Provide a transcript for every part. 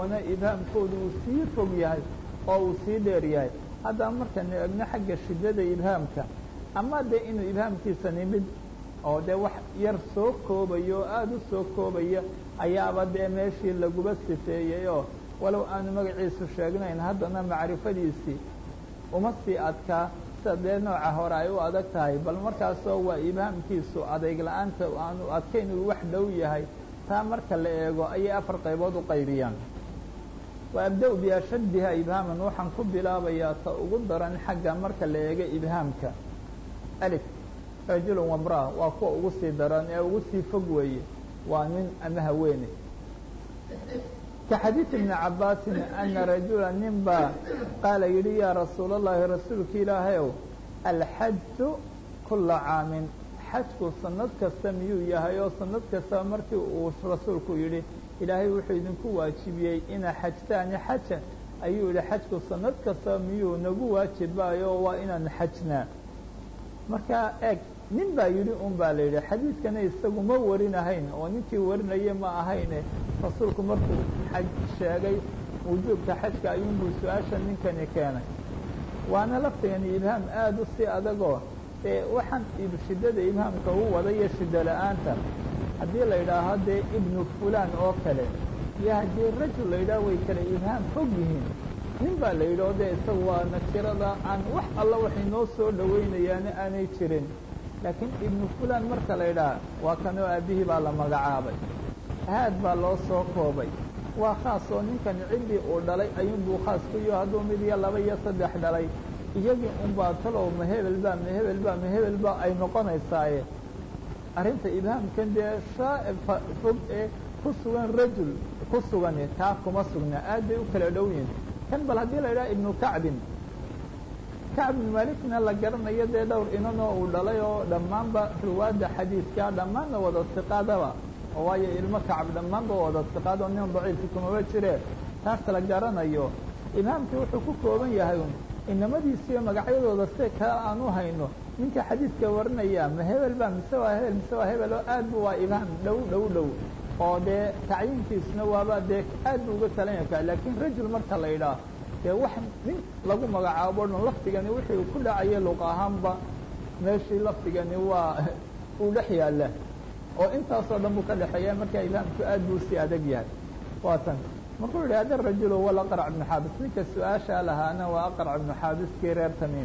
kuwana ibhaamkooda uu sii fog yahay oo uu sii dheer yahay haddaba markaynu egno xagga shiddada ibhaamka ama dee inuu ibhaamkiisani mid oo dee wax yar soo koobaya oo aada u soo koobaya ayaaba dee meeshii laguba sifeeyey oo walow aanu magaciisu sheegnayn haddana macrifadiisii uma sii adkaa sida dee nooca hore ay u adag tahay bal markaasoo waa ibhaamkiisu adayg la-aanta aanu adkayn uu wax dhow yahay taa marka la eego ayay afar qaybood u qaybiyaan wa abda-u biashaddiha ibhaaman waxaan ku bilaabayaa ta ugu daran xagga marka la eego ibhaamka alif rajulun wamraa waa kuwa ugu sii daran ee ugu sii fog weeye waa nin ama haweene ka xadiid ibni cabaasin ana rajula nin baa qaala yidhi yaa rasuul اllahi rasuulka ilaahayow alxaju kula caamin xajku sanad kasta miyuu yahay oo sanad kastaba markii uu rasuulku yidhi ilaahay wuxuu idinku waajibiyey inaa xajtaani xaja ayuu yidhi xajku sanad kastaba miyuu nagu waajibaayo waa inaan xajnaa markaa eeg nin baa yidhi un baa la yidhi xadiidkana isagu ma warinahayn oo ninkii warinaya ma ahayne rasuulku markuu xaj sheegay wujuubka xajka ayuunbuu su-aasha ninkani keenay waana laftigani ibhaam aada u sii adagoo ee waxaan shiddada ibhaamka u wadayo shiddo la-aanta haddii la yidhaaho dee ibnu fulaan oo kale iyo haddii rajul la yidhaah way kale ibhaam fog yihiin nin baa la yidhi oo dee isagu waa nakirada aan wax alla waxay noo soo dhowaynayaana aanay jirin laakiin ibnu fulaan marka la yidhaha waa kanoo aabbihii baa la magacaabay aad baa loo soo koobay waa khaas oo ninkan ciddii uu dhalay ayuunbuu khaas ku yaho hadduu mid iyo laba iyo saddex dhalay iyagii unbaa talow ma hebel baa ma hebel baa ma hebel baa ay noqonaysaaye arrinta ibhaamkan dee shaa'ifa fog ee ku sugan rajul ku sugani taa kuma sugna aad bay u kala dhow yihin kan bal haddii la yidhaha ibnu kacbin kacb ibnu malikna la garanayo dee dhowr inanoo uu dhalay oo dhammaanba riwaadda xadiidka dhammaanna wada siqaadaba oo waayo ilmo kacab dhammaanba wada siqaad oo nin daciifki kumaba jire taas la garanayo ibhaamkii wuxuu ku kooban yahay un inamadiisiiyo magacyadooda si kale aan u hayno ninka xadiidka warinaya ma hebel baa mise waa hebel mise waa hebel oo aad bu waa ibhaam dhow dhow dhow oo dee tacyiinkiisna waaba dee aad bu uga talan yakaa laakiin rajul marka la yidhaah dee wax nin lagu magacaabo dhan lafdigani wixii ku dhacaya luq ahaanba meeshii lafdigani waa uu dhex yaalla oo intaasoo dhan buu ka dhexeeya markaa ibhaamku aad buu sii adag yahay waa tan markuu yidhi hada rajul wala aqrac ibnu xaabis ninka su-aashaa lahaana waa aqrac ibnu xaabiskii reer tamiim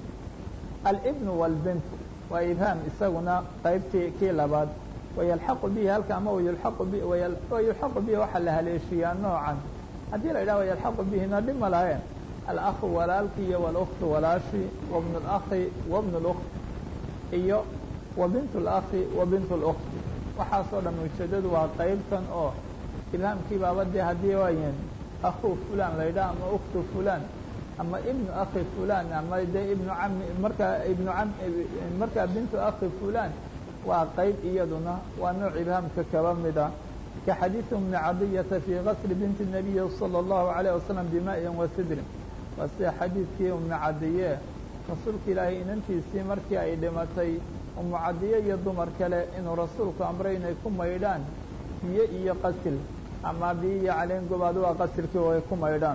alibnu wاlbint waa ibhaam isaguna qaybtii kii labaad wayalxaqu bihi halka ama wayulaqu bi wayulxaqu bihi waxaa la haleeshiyaa noocan haddii la yidhaha wayalxaqu bihina dhib ma laheen alakhu walaalki iyo wاlأkhtu walaashi wabn اlakhi wabn اlأkt iyo wa bint اlakhi wa bint اlأkti waxaasoo dhan ujeedadu waa qaybtan oo ibhaamkii baaba dee haddii waayen akhu fulan la yidhaha ama uktu fulan ama ibnu akhi fulan ama dee ibnu cami markaa ibnu am markaa bintu akhi fulan waa qayb iyaduna waa nooc ibhaamka kaba mida ka xadiiث bni cadiyata fii gasli binti الnabiyi salى الlahu عalيه wasalam bima'in wa sidrin waa sida xadiidkii umu cadiye rasuulka ilaahay inantiisii markii ay dhimatay umu cadiye iyo dumar kale inuu rasuulku amray inay ku maydhaan biyo iyo qasil ama biyo iyo caleen gobaad waa qasilkii oo ay ku maydhaan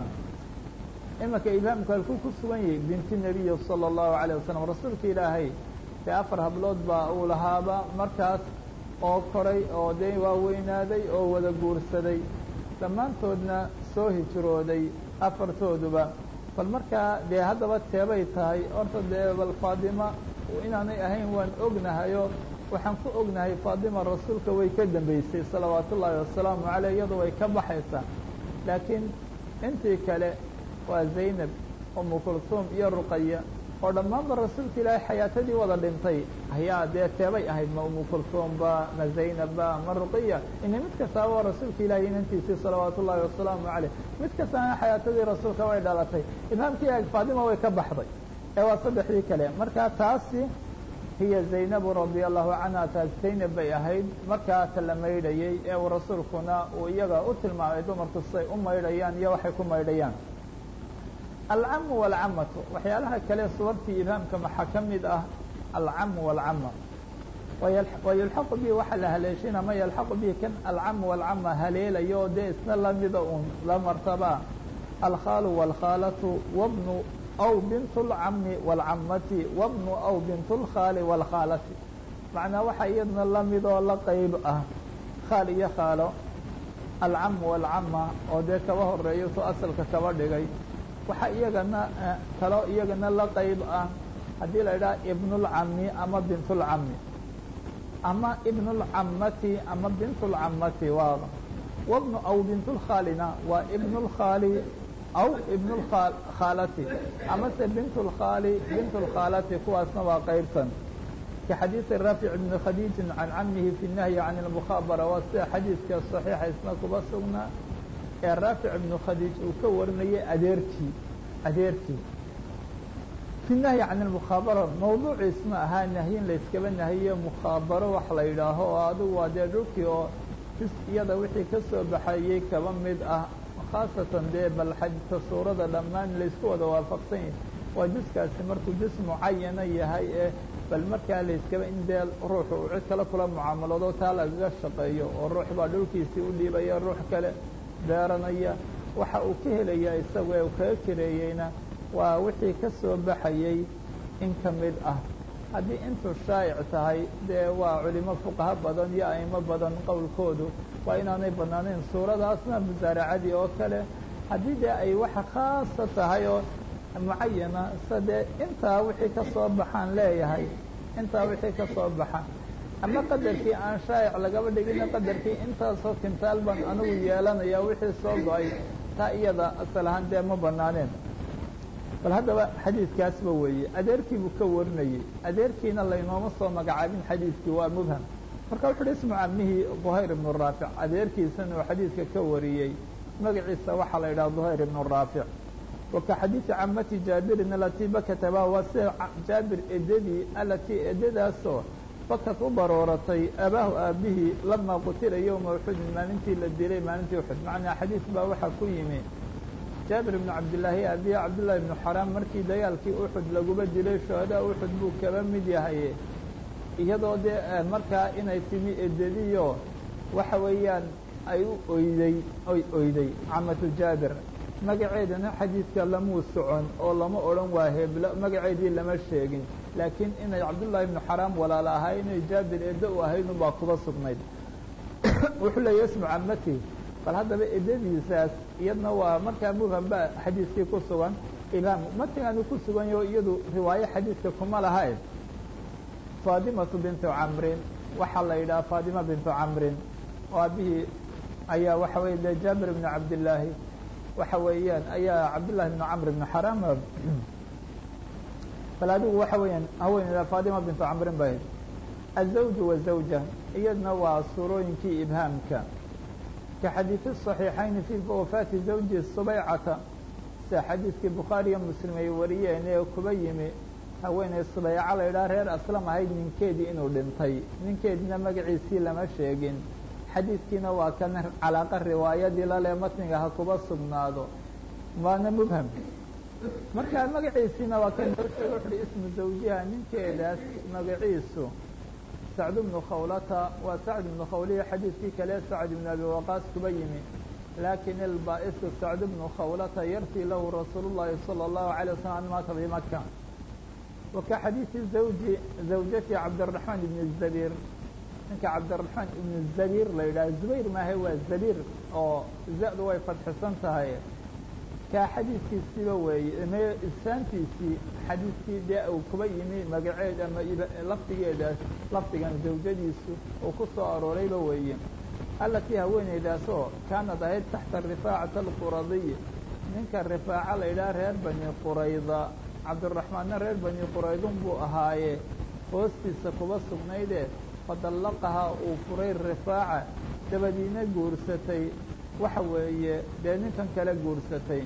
imanka ibhaamku halkuu ku sugan yahay binti nebiyi salى الlahu عalيه wasalam rasuulka ilaahay dee afar hablood baa uu lahaaba markaas oo koray oo dee waaweynaaday oo wada guursaday dhammaantoodna soo hijrooday afartooduba bal markaa dee haddaba teebay tahay horta dee bal faadima inaanay ahayn waan ognahayo waxaan ku ognahay faadima rasuulka way ka dambeysay salawaatu ullaahi wasalaamu caleyh iyadu way ka baxaysaa laakiin intii kale waa zaynab umu kulsuum iyo ruqaya oo dhammaanba rasuulka ilaahay xayaatadii wada dhintay ayaa dee teebay ahayd ma umu kulsuumba ma zaynabba ma ruqiya ina mid kastaaba waa rasuulka ilaahay inantiisii salawaatu ullaahi wasalaamu caleyh mid kastaana xayaatadii rasuulka way dhalatay ibhaamkii ag faadima way ka baxday ee waa saddexdii kale markaa taasi hiya zaynabu radia allahu canha taas zaynab bay ahayd markaa ta la maydhayey ee uu rasuulkuna uu iyaga u tilmaamay dumarku siday u maydhayaan iyo waxay ku maydhayaan alcamu waalcamatu waxyaalaha kale suwartii ibhaamka maxaa ka mid ah alcamu waalcama wayulxaqu bihi waxaa la haleeshin ama yalxaqu bihi kan alcam walcama haleelayo o dee isna lamida un la martaba alkhaalu wاlkhaalatu wabnu aw bint اlcami wاlcamati wabnu aw bint اlkhaali wاlkhaalati macnaa waxaa iyadna lamidoo la qeyb ah khaal iyo khaalo alcam wاlcama oo dee kaba horeeyo tu asalka kaba dhigay waxaa iyagana kaloo iyagana la qeyb ah haddii la idhaha ibn اlcami ama bint اlcami ama ibn اlcamati ama bint اlcamati waa wabnu aw bint اlkhaalina waa ibn اlkhaali aw ibn اkhaalati amase bint اlkhaali bint اlkhaalati kuwaasna waa qeybtan kaxadiiثi raafic bn khadiiji can camihi fi الnahyi can اlmukhaabara waa sida xadiidka صaxiixa isna kuba sugnaa ee raafic ibnu khadiij uu ka warinayay adeerkii adeerkii fi nahyi can اlmukhaabara mawduuciisma ahaa nahyin layskaba nahiye mukhaabaro wax la yidhaaho oo adigu waa dee dhulkii oo jus iyada wixii ka soo baxayey kaba mid ah khaasatan dee bal xajka suurada dhammaan laysku wada waafaqsan yahay waa juskaasi markuu jus mucayana yahay ee bal markaa layskaba in dee ruuxu uu cid kale kula mucaamalado taa lagaga shaqeeyo oo ruux baa dhulkiisii u dhiibaya ruux kale beeranaya waxa uu ka helaya isagu ee uu kaga kareeyeyna waa wixii ka soo baxayey in ka mid ah haddii intuu shaa'ic tahay dee waa culimo fuqaha badan iyo a'imo badan qowlkoodu waa inaanay bannaanayn suuradaasna musaaracadii oo kale haddii dee ay waxa khaasa tahay oo mucayana se dee intaa wixii ka soo baxaan leeyahay intaa wixii ka soo baxa ama qadarkii aan shaa'ic lagaba dhigina qadarkii intaasoo kintaal baan anigu yeelanaya wixii soo go-ay taa iyada asal ahaan dee ma bannaaneen bal haddaba xadiidkaasba weeye adeerkii buu ka warinayey adeerkiina laynooma soo magacaabin xadiidkii waa mubham marka wuxu uhi ismu camihii duhayr ibnu raafic adeerkiisana uu xadiidka ka wariyey magaciisa waxaa la yidhaha duhayr ibnu raafic wa ka xadiidi camati jaabirin alatii bakataba waa sida jaabir edadii alatii edadaasoo bakad u barooratay abaahu aabihii lamaa qutila yowma uxudin maalintii la dilay maalintii uxud macnaa xadiis baa waxaa ku yimi jaabir ibnu cabdillaahi abiya cabdullahi ibnu xaraam markii dagaalkii uxud laguba dilay shuhadaa uxud buu kaba mid yahay iyadoo dee markaa inay timi edadiyo waxa weeyaan ay u oyday oy oyday camatu jaabir magaceedana xadiidka lamuu socon oo lama odhan waa heblo magaceedii lama sheegin laakiin inay cabdullaahi ibnu xaraam walaal ahay inay jaabir eddo u ahayd unbaa kuba sugnayd wuxuu leeyahy ismu camati bal haddaba edadiisaas iyadna waa markaa mubham ba xadiiskii ku sugan imaam matigaanu ku sugan yaho iyadu riwaayo xadiidka kuma lahayn faadimatu bintu camrin waxaa la yidhaha faadima bintu camrin oo aabihii ayaa waxa weye de jaabir ibnu cabdillaahi waxa weeyaan ayaa cabdullahi ibnu camr ibnu xaraam bal adigu waxa weeyaan haweeneyda faadima bintu camrin bay azawju wazawja iyadna waa suurooyinkii ibhaamka ka xadiidi صaxiixayni fi wafaati zawji subaycata sida xadiidkii bukhaari iyo muslim ay wariyeen ee kuba yimi haweeney subayca la yidhaha reer aslam ahayd ninkeedii inuu dhintay ninkeediina magaciisii lama sheegin xadiidkiina waa kan calaaqa riwaayadii lale matniga ha kuba sugnaado waana mubham marka magaciisiina waa kan noo sheega wuxuhi ismu zawjiha ninkeedaas magaciisu sacd bnu khawlata waa sacd ibnu khawliya xadiidkii kale sacd ibnu abi waqaas kuba yimi laakin ilbaa'isu sacd bnu khawlata yartii lahu rasuul llahi salى اllahu alay waslm an maata bimaka wa ka xadiidi zawji zawjati cabdiraxmaan ibni zabiir ninka cabdiraxmaan ibnu zabiir la yidhaha zubayr maahe waa zabiir oo za-du way fadxisan tahay kaa xadiidkiisiiba weeye me isaantiisii xadiidkii dee uu kuba yimi magaceed ama lafdigeedaas lafdigan zawjadiisu uu ku soo aroorayba weeye allatii haweeneydaasoo kaanad ahayd taxta rifaacata alquradiy ninka rifaaca la yidhaha reer bani qurayda cabdiraxmaanna reer bani quraydun buu ahaaye hoostiisa kuba sugnayde fadallaqahaa uu furay rifaaca dabadiina guursatay waxa weeye dee ninkan kale guursatay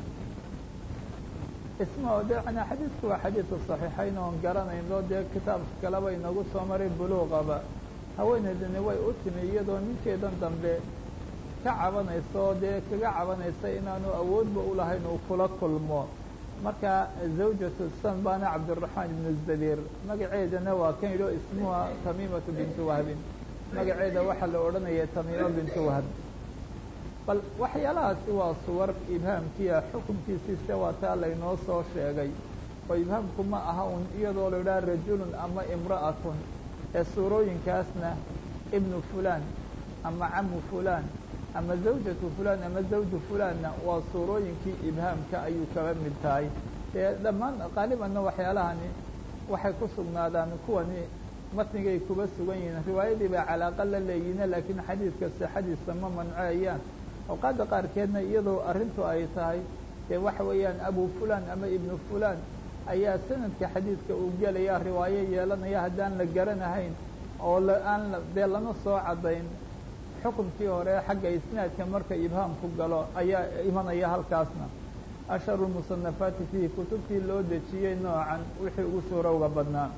isma de n xadiidku waa xadiidka صaxiixayn oon garanayno dee kitaabka kaleba inagu soo maray buluuqaba haweeneydani way u timi iyadoo ninkeedan dambe ka cabanayso dee kaga cabanaysa inaanu awoodba ulahayn uu kula kulmo marka zawjatu sanbana cabdiraxmaan ibnu zabiir magaceedana waa kan yidho ismuha tamiimatu bintu wahbin magaceeda waxaa la odhanaya tamiimo bintu wahb bal waxyaalahaasi waa suwar ibhaamkiia xukunkiisiise waa taa laynoo soo sheegay oo ibhaamku ma aha un iyadoo la idhaha rajulun ama imra'atun ee suurooyinkaasna ibnu fulaan ama camu fulaan ama zawjatu fulaan ama zawju fulaanna waa suurooyinkii ibhaamka ayuu kaba mid tahay dee dhammaan qaalibanna waxyaalahani waxay ku sugnaadaan kuwani matnigay kuba sugan yihiin riwaayadii bay calaaqa la leeyihiine laakiin xadiidka sixadiisa ma manceeyaan awqaadda qaarkeedna iyadoo arrintu ay tahay dee waxa weeyaan abu fulaan ama ibnu fulaan ayaa sanadka xadiidka uu gelaya riwaayo yeelanaya haddaan la garanahayn oo aan dee lama soo caddayn xukunkii hore xagga isnaadka marka ibhaamku galo ayaa imanaya halkaasna asharu musanafaati fiihi kutubtii loo dejiyey noocan wixii ugu suurowga badnaa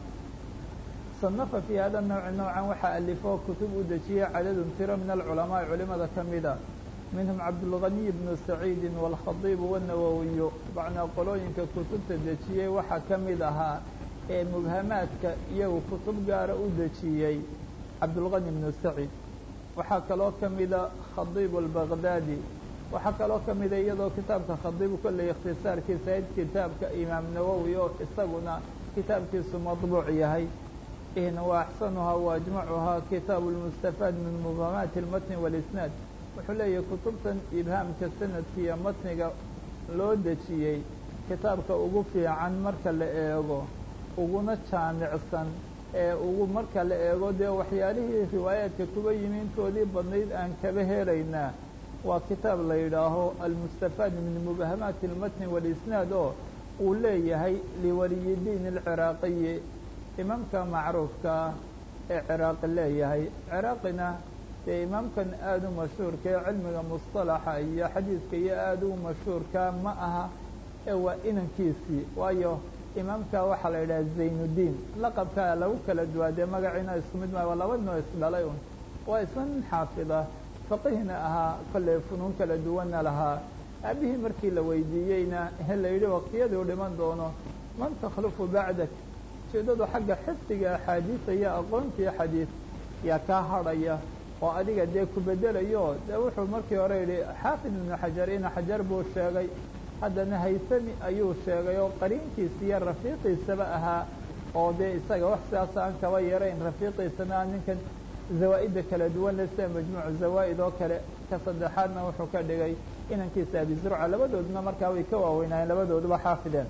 sanafa fii hada nawci noocan waxaa alifoo kutub u dejiyey cadadun tiro min alculamaai culimada ka mida minhum cabdulganiy bnu saciidi wاlkhadiibu wالnawowiyu macnaa qolooyinka kutubta dejiyey waxaa ka mid ahaa ee mubhamaadka iyagu kutub gaara u dejiyey cabdulgani bnu saciid waxaa kaloo ka mida khadiib albagdaadi waxaa kaloo ka mida iyadoo kitaabka khadiibu kolley ikhtisaarkiisa ayd kitaabka imaam nawowi oo isaguna kitaabkiisu madbuuc yahay ihna wa axsanuhaa wa ajmacuhaa kitaabu lmustafaad min mubhamaati اlmatni wاlisnaad wuxuu leeyahay kutubtan ibhaamka sanadka iyo matniga loo dejiyey kitaabka ugu fiican marka la eego uguna jaamicsan ee ugu marka la eego dee waxyaalihii riwaayaadka kuba yimi intoodii badnayd aan kaba helaynaa waa kitaab la yidhaaho almustafaad min mubahamaati اlmatni wاlisnaad oo uu leeyahay liwaliyidiin اlciraaqiyi imaamka macruufkaa ee ciraaqi leeyahay ciraaqina dee imaamkan aada u mashhuurka ee cilmiga musطalaxa iyo xadiidka iyo aada u mashhuurka ma aha ee waa inankiisii waayo imaamka waxaa la yidhaha zaynuddiin laqabkaa lagu kala duwaa dee magaciina isku mid maa waa laba noo isdhalay un waa isna nin xaafida faqihna ahaa kolley funuun kala duwanna lahaa aabihii markii la weydiiyeyna he la yidhi waqtiyaduu dhiman doono man takhlufu bacdak ujeedadu xagga xifdiga axaadiisa iyo aqoontii xadiid yaa kaa hadhaya oo adiga dee ku bedelayo dee wuxuu markii hore yidhi xaafid ibnu xajar ina xajar buu sheegay haddana haysami ayuu sheegay oo qariinkiisa iyo rafiiqiisaba ahaa oo dee isaga wax sidaas aan kaba yarayn rafiiqiisana ninkan zawaa'idda kala duwan le sida majmuucu zawaa'id oo kale ka saddexaadna wuxuu ka dhigay inankiisa abi zurca labadooduna markaa way ka waaweynaayeen labadooduba xaafideen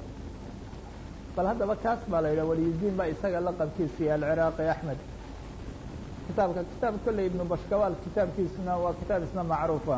bal haddaba kaas baa la yidhaha waliyudiin baa isaga laqabkiisiiyo alciraaqi axmed kitaabka kitaab kolley ibnu bashkawaal kitaabkiisuna waa kitaab isna macruufa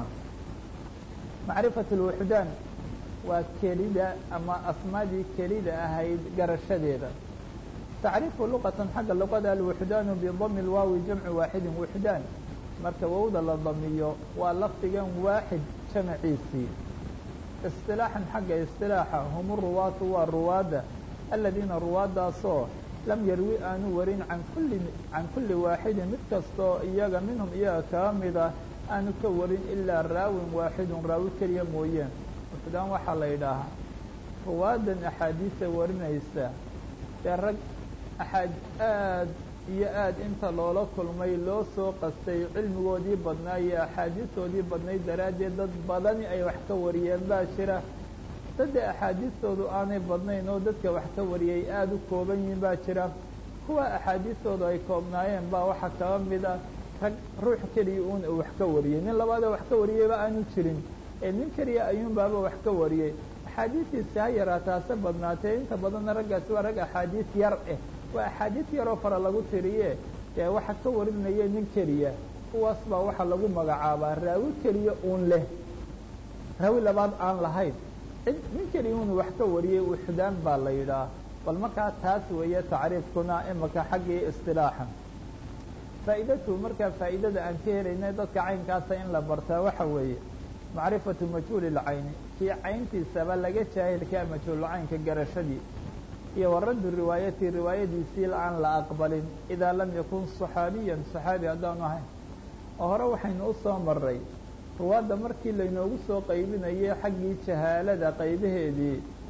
macrifat اlwuxdaan waa kelida ama asmaadii kelida ahayd garashadeeda tacriifu luqatan xagga luqada alwuxdaanu bidami lwaawi jamcu waaxidin wuxdaan marka wowda la damiyo waa lafdigan waaxid jamaciisii isilaaxan xagga isilaaxa hum ruwaatu waa ruwaadda aladiina ruwaaddaasoo lam yarwi aanu warin can kulli can kulli waaxidin mid kastoo iyaga minhum iyaga kaga mida aanu ka warin ilaa raawin waaxidun raawi keliya mooyeen wuxdaan waxaa la yidhaahaa ruwaadan axaadiisa warinaysa dee rag axaad aad iyo aad inta loola kulmay loo soo qastay cilmigoodii badnaa iyo axaadiistoodii badnayd daraaddeed dad badani ay wax ka wariyeen baa jira dadda axaadiistoodu aanay badnayn oo dadka wax ka wariyey aada u kooban yihiin baa jira kuwa axaadiistoodu ay koobnaayeen baa waxaa kaba mida rag ruux keliya uun uu wax ka wariyey nin labaadoo wax ka wariyeyba aanu jirin ee nin keliya ayuunbaaba wax ka wariyey axaadiistiisi ha yaraataase badnaatee inta badanna raggaasi waa rag axaadiis yar eh waa axaadiis yaroo fara lagu tiriye dee waxa ka warinaya nin keliya kuwaas baa waxaa lagu magacaabaa raawi keliya uun leh raawi labaad aan lahayn nin keliya uun wax ka wariyey wuxdaan baa la yidhaah bal markaa taas weeye tacriifkuna imaka xaggii istilaaxa faa'idatu markaa faa'idada aan ka helaynay dadka caynkaasa in la bartaa waxa weeye macrifatu majhuuli lcayni kii cayntiisaba laga jaahilkaa majhuulcaynka garashadii iyo wa raddu riwaayati riwaayadiisii aan la aqbalin idaa lam yakun صaxaabiyan صaxaabi haddaanu ahayn oo hore waxaynu u soo maray ruwaadda markii laynoogu soo qaybinayay xaggii jahaalada qaybaheedii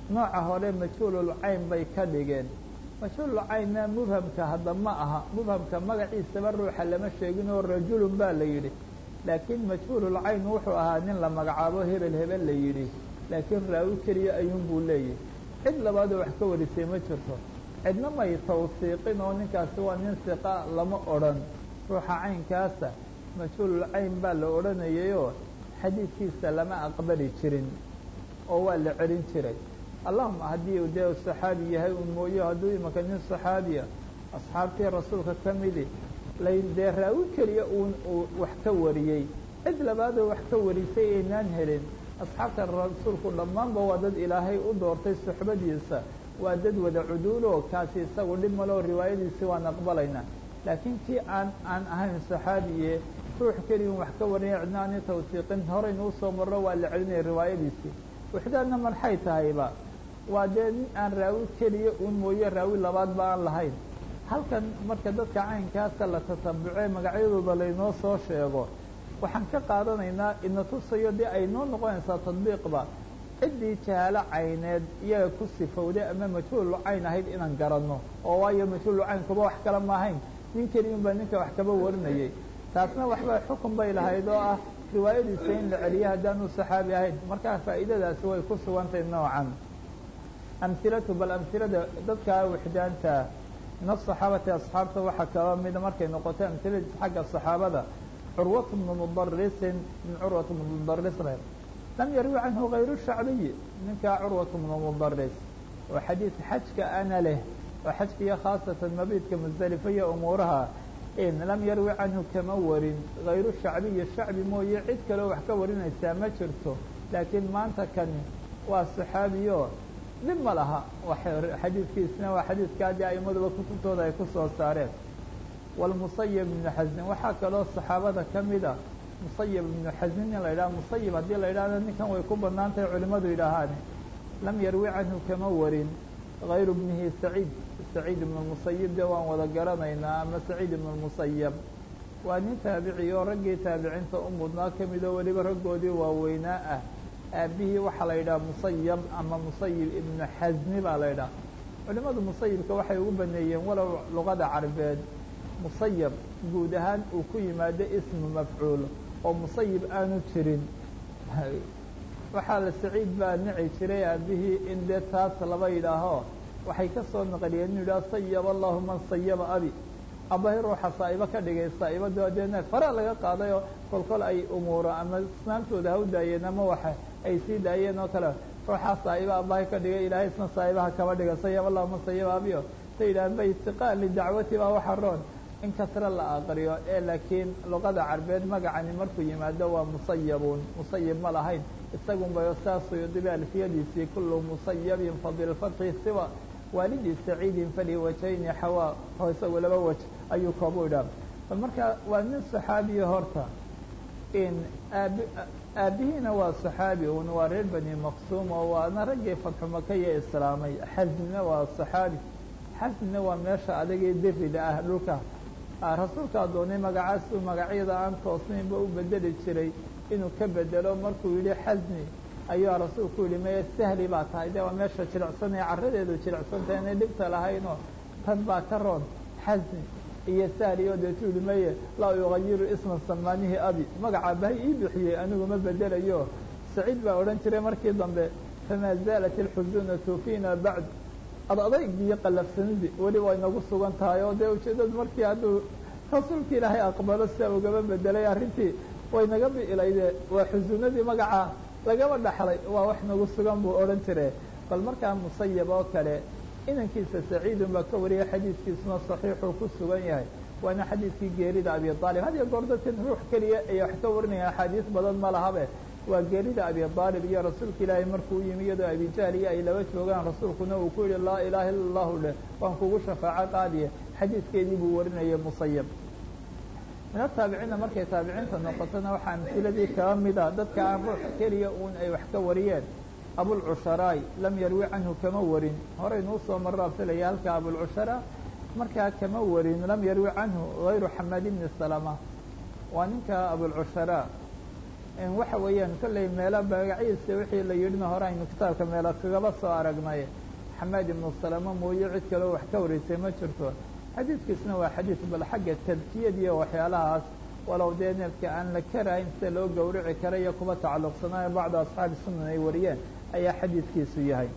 nooca hore majhuulul cayn bay ka dhigeen majhuulul caynna mubhamka hadda ma aha mubhamka magaciisaba ruuxa lama sheegin oo rajulun baa la yidhi laakiin majhuulul cayn wuxuu ahaa nin la magacaabo hebel hebel la yidhi laakiin raawi keliya ayuun buu leeyahy cid labaadoo wax ka warisay ma jirto cidna may tawsiiqin oo ninkaasi waa nin siqa lama odhan ruuxa caynkaasa majhuulul cayn baa la odhanayayoo xadiidkiisa lama aqbali jirin oo waa la celin jiray allahuma haddii u dee saxaabi yahay un mooyo hadduu imanka nin saxaabiya asxaabtii rasuulka ka midi lay dee raawi keliya uun uu wax ka wariyey cid labaadoo wax ka warisay aynaan helin asxaabta rasuulku dhammaanba waa dad ilaahay u doortay suxbadiisa waa dad wada cuduulo kaasi isagu dhib maloo riwaayadiisi waan aqbalaynaa laakiin kii aan aan ahayn saxaabiye ruux keliyan wax ka warinaya cidna aani tawsiiqin horeynuu soo marro waa la celinaya riwaayadiisii wixdaadna marxay tahayba waa dee nin aan raawi keliya uun mooye raawi labaadba aan lahayn halkan marka dadka caynkaasa la tatabuce magacyadooda laynoo soo sheego waxaan ka qaadanaynaa ina tusayo dee ay noo noqonaysaa tadbiiqba ciddii jahaalo cayneed iyaga ku sifowday ama majhuulu cayn ahayd inaan garanno oo waayo majhuulu cayn kuba wax kale ma ahayn nin keliyun baa ninka wax kaba warinayay taasna waxba xukun bay lahayd oo ah riwaayadiisa in la celiyo haddaanu saxaabi ahayn markaa faa'iidadaasi way ku sugantahay noocan amhilatu bal amhilada dadkaa wixdaanta min asaxaabati asxaabta waxaa kaba mida markay noqotay amhiladiis xagga saxaabada curwat bnu mudarisin min curwat bnu mudaris lam yarwi canhu hayru shacbiyi ninkaa curwat bnu mudaris oo xadiid xajka ana leh oo xajkiiyo khaasatan mabiidka musdalifa iyo umuuraha in lam yarwi canhu kama warin hayru shacbiyi shacbi mooye cid kaleo wax ka warinaysaa ma jirto laakiin maanta kani waa saxaabiyo dhib ma laha xadiidkiisna waa xadiidka adii aimaduba kutubtooda ay ku soo saareen walmusayib ibnu xasnin waxaa kaloo saxaabada ka mida musayib ibnu xasnin in la yidhaha musayib haddii la yidhahdo ninkan way ku banaan tahay culimadu yidhaahaan lam yarwi canhu kama warin hayru bnihi saciid saciid ibnu musayib de waan wada garanaynaa ama saciid ibnu musayab waa nin taabici oo raggii taabiciinta u mudnaa ka midoo weliba raggoodii waaweynaa ah aabihii waxaa la yidhaha musayab ama musayib ibnu xasni baa la yidhaha culimadu musayibka waxay ugu baneeyeen walow luqada carabeed musayab guud ahaan uu ku yimaado ismu mafcuul oo musayib aanu jirin waxaa la saciid baa nici jiray aabihii in dee taas laba yidhaaho waxay ka soo naqliyeen inu yidhaha sayaba allahu man sayaba abi abahi ruuxa saa'ibo ka dhigay saa'ibado deena fara laga qaadayoo kolkol ay umuuro ama isnaamtooda ha u daayeen ama waxa ay sii daayeen oo kale ruuxaa saa'iba abahi ka dhigay ilaahay isna saa'ibaha kama dhiga sayaba allahu man sayaba abiyo sa yidhahan ba istiqaal lidacwati baa waxa roon in kasre la aqriyo ee laakiin luqada carbeed magacani markuu yimaado waa musayabun musayib ma lahayn isagun bay saasuyudiba alfiyadiisii kullu musayabin fabilfatxi siwa waalidii saciidin fali wajayni xawaa oo isagu laba waj ayuu koobu idhaa bal marka waa nin saxaabiya horta in aabi aabihiina waa saxaabi un waa reer bani maqsuum oo waana raggii fatxu makaya islaamay xasnina waa saxaabi xasnina waa meesha adagii dirida ah dhulka rasuulkaa doonay magacaasuu magacyada aan toosnaynba u bedeli jiray inuu ka bedelo markuu yidhi xasni ayuu rasuulku yihi meye sahli baa tahay de waa meesha jilicsanaya carradeedu jilicsantahay inay dhibta lahaynoo tan baa ka roon xasni iyo sahli oo deetu yihi meye laa yugayiru isma samaanihi abi magaca bahay ii bixiyey anigu ma bedelayo saciid baa odhan jiray markii dambe famaa zaalat alxusunatu fiina bacd ad adayg iyo qalafsanidi weli way nagu sugan tahay oo dee ujeedadu markii hadduu rasuulka ilaahay aqbalo sia ugaba bedelay arrintii way naga bi'ilayde waa xusunadii magaca lagaba dhaxlay waa wax nagu sugan buu odhan jire bal markaa musayab oo kale inankiisa saciidun baa ka wariyay xadiidkiisuna saxiixuu ku sugan yahay waana xadiidkii geerida abi aalib had iyo goor dadkan ruux keliya ay wax ka warinayaan axaadiis badan ma lahabe waa geerida abi aalib iyo rasuulka ilaahay markuu yimi iyadoo abijahl iyo ay laba joogaan rasuulkuna uu ku yihi laa ilaaha illa allahu leh waan kugu shafaaco qaadiye xadiidkeedii buu warinayay musayab min ataabiciinna markay taabiciinta noqotona waxaa amhiladii kaba mida dadka aan ruux keliya uun ay wax ka wariyeen abulcusharaay lam yarwi canhu kama warin horeynuu soo marraa filaya halka abulcushara markaa kama warin lam yarwi canhu hayru xamaad ibni salama waa ninka abulcushara waxa weeyaan kolley meelo magaciisa wixii la yidhina hore aynu kitaabka meelo kagaba soo aragnay xamaad ibnu salama mooye cid kaleo wax ka wareysay ma jirto xadiidkiisna waa xadiid bal xagga tadkiyad iyo waxyaalahaas walow dee neefka aan la karahayn sida loo gowrici kara iyo kuba tacalluqsanaayo bacda asxaabi sunan ay wariyeen ayaa xadiidkiisu yahay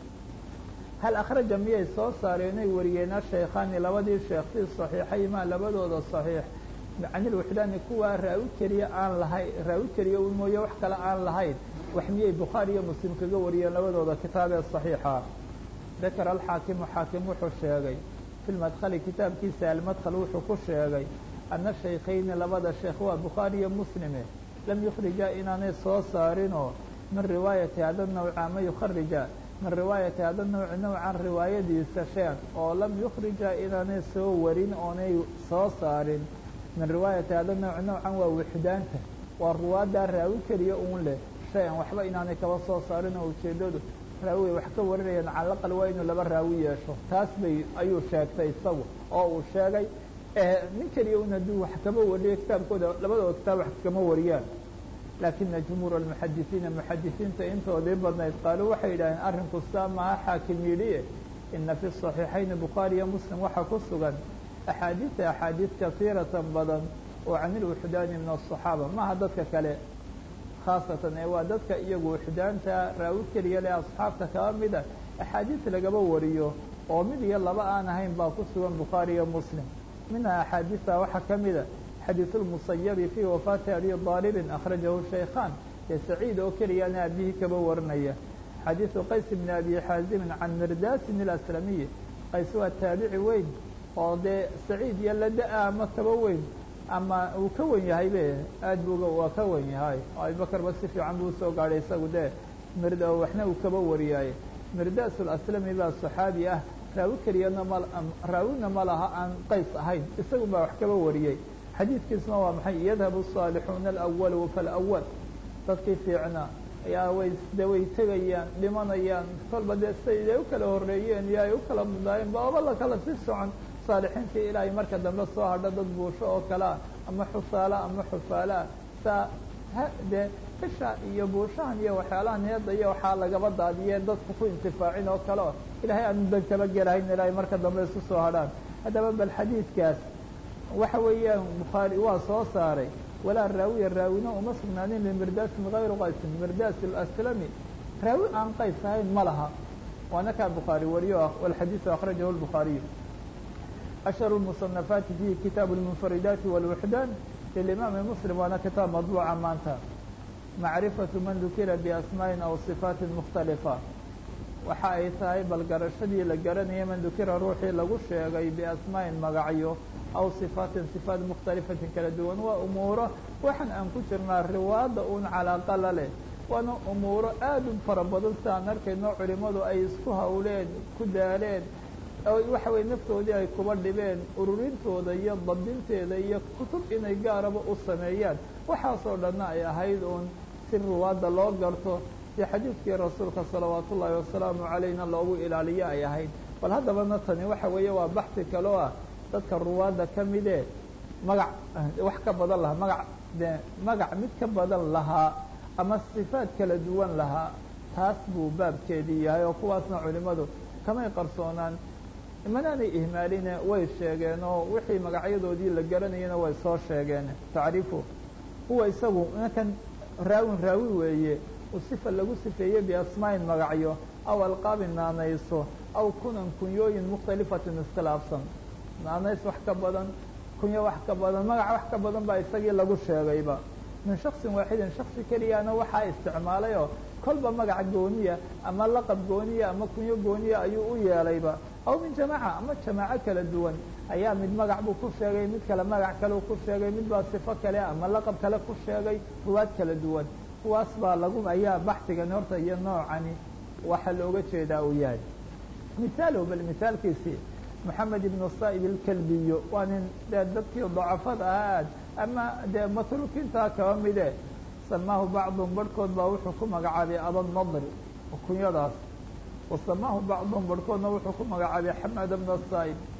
hal akhraja miyay soo saareen ay wariyeena shaykhaani labadii sheekh fii saxiixaymaa labadooda saxiix canilwuxdaani kuwaa raawi keliya aan lahayn raawi keliya un mooye wax kale aan lahayn wax miyay bukhaari iyo muslim kaga wariyeen labadooda kitaabee saxiixa dakara alxaakimu xaakim wuxuu sheegay fi lmadkhali kitaabkiisa almadkhal wuxuu ku sheegay ana shaykhayni labada sheekh waa bukhaari iyo muslime lam yukhrija inaanay soo saarinoo min riwaayati hada nawca ma yukharija min riwaayati hada nawci nawcan riwaayadiisa sheekh oo lam yukhrija inaanay soo warin oonay soo saarin min riwaayati hada nawci nawcan waa wixdaanta waa ruwaaddaa raawi keliya uun leh shay-an waxba inaanay kaba soo saarin oo ujeeddadu raawi wax ka warinayaan calaqal waa inuu laba raawi yeesho taas bay ayuu sheegtay isagu oo uu sheegay nin keliya un hadduu wax kama wariyo kitaabkooda labadooda kitaab wax kama wariyaan laakina jumhuur almuxadisiina muxadisiinta intoodii badnayd qaaluu waxay yidhaaheen arrinku saa maha xaakim yidhi ina fi صaxiixayni bukhaari iyo muslim waxaa ku sugan axaadiida axaadiid kasiiratan badan oo can ilwuxdaani min aلصaxaaba maha dadka kale khaasatan ee waa dadka iyagu wuxdaanta raawi keliya leh asxaabta kaba mida axaadiis lagaba wariyo oo mid iyo laba aan ahayn baa ku sugan bukhaari iyo muslim minha axaadiista waxaa ka mida xadiiث الmusayabi fii wafaati abi aalibin akhrajahu shaykhan ee saciid oo keliyaana aabihii kaba warinaya xadiiثu qays bn abi xaazimin can mirdaasin اlaslamiyi qays waa taabici weyn oo dee saciid iyo lada-a ama kaba weyn ama uu ka wen yahay be aad buga waa ka wen yahay abubakar ba si fiican buu usoo gaadhay isagu dee mird waxna uu kaba wariyaaye mirdaas اlaslami baa صaxaabi ah raawi keliyana ma raawina ma laha aan qays ahayn isagu baa wax kaba wariyey xadiidkiisna waa maxay yadhabu الصaalixuuna alأwalu faاlأwal dadkii fiicnaa ayaa way de way tegayaan dhimanayaan kolba dee siday u kala horeeyeen iyo ay u kala mudaayeen baaba la kala si socon saalixiintii ilaahay marka dambe soo hadho dad buusho oo kalea ama xusaala ama xufaalaa saa dee isha iyo buushahan iyo waxyaalaha niyadda iyo waxaa lagaba daadiyee dadku ku intifaacin oo kale o ilaahay aanu dan kaba gelahayn ilaahay marka dambe isu soo hadhaan haddaba bal xadiidkaas waxa weeyaan bukhaari waa soo saaray walaa raawiya raawina uma sugnaanin limirdaasin hayru qaysin mirdaas alaslami raawi aan qays ahayn ma laha waana kaa bukhaari wariyo walxadiiثu akhrajahu lbukhaariyu ashharu lmusanafaati fihi kitaabu lmunfaridaati walwuxdaan lilimaami muslim waana kitaab madbuuca maanta macrifatu man dukira biasmaa'in aw sifaatin mukhtalifa waxa ay tahay bal garashadii la garanaya man dukira ruuxii lagu sheegay biasmaa'in magacyo aw sifaatin sifaat mukhtalifatin kala duwan waa umuuro waxaan aan ku jirnaa riwaada uun calaaqa la leh waana umuuro aad u fara badan si aan arkayno culimmadu ay isku hawleen ku daaleen oo waxa weye naftoodii ay kuba dhibeen ururintooda iyo dabdinteeda iyo kutub inay gaaraba u sameeyaan waxaasoo dhanna ay ahayd uun si riwaadda loo garto dee xadiidkii rasuulka salawaatu ullaahi wasalaamu calayna loogu ilaaliyo ay ahayd bal haddabana tani waxa weeye waa baxsi kaloo ah dadka ruwaadda ka midee magac wax ka badan lahaa magac de magac mid ka badan lahaa ama sifaad kala duwan lahaa taas buu baabkeedii yahay oo kuwaasna culimmadu kamay qarsoonaan manaanay ihmaaline way sheegeen oo wixii magacyadoodii la garanayana way soo sheegeen tacriifu huwa isagu ninkan raawin raawi weeye uu sifa lagu sifeeyey biasmaa'in magacyo aw alqaabin naanayso aw kunan kunyooyin mukhtalifatin iskhilaafsan naanays wax ka badan kunyo wax ka badan magac wax ka badan baa isagii lagu sheegayba min shaksin waaxidin shaksi keliyaana waxaa isticmaalay oo kolba magac gooniya ama laqab gooniya ama kunyo gooniya ayuu u yeelayba aw min jamaaca ama jamaaco kala duwan ayaa mid magac buu ku sheegay mid kale magac kale ku sheegay mid baa sifo kale ama laqab kale ku sheegay ruwaad kala duwan kuwaas baa lagu ayaa baxsigani horta iyo noocani waxaa looga jeedaa uu yahay misaalow bal misaalkiisii moxamed ibnu saa'ib ilkalbiyo waa nin dee dadkii dacafada ah aad ama dee matruukiintaa kaba mide samaahu bacduhum barhkood baa wuxuu ku magacaabay abanadri kunyadaas wa samaahu bacduhum barhkoodna wuxuu ku magacaabay xamad bna saa'ib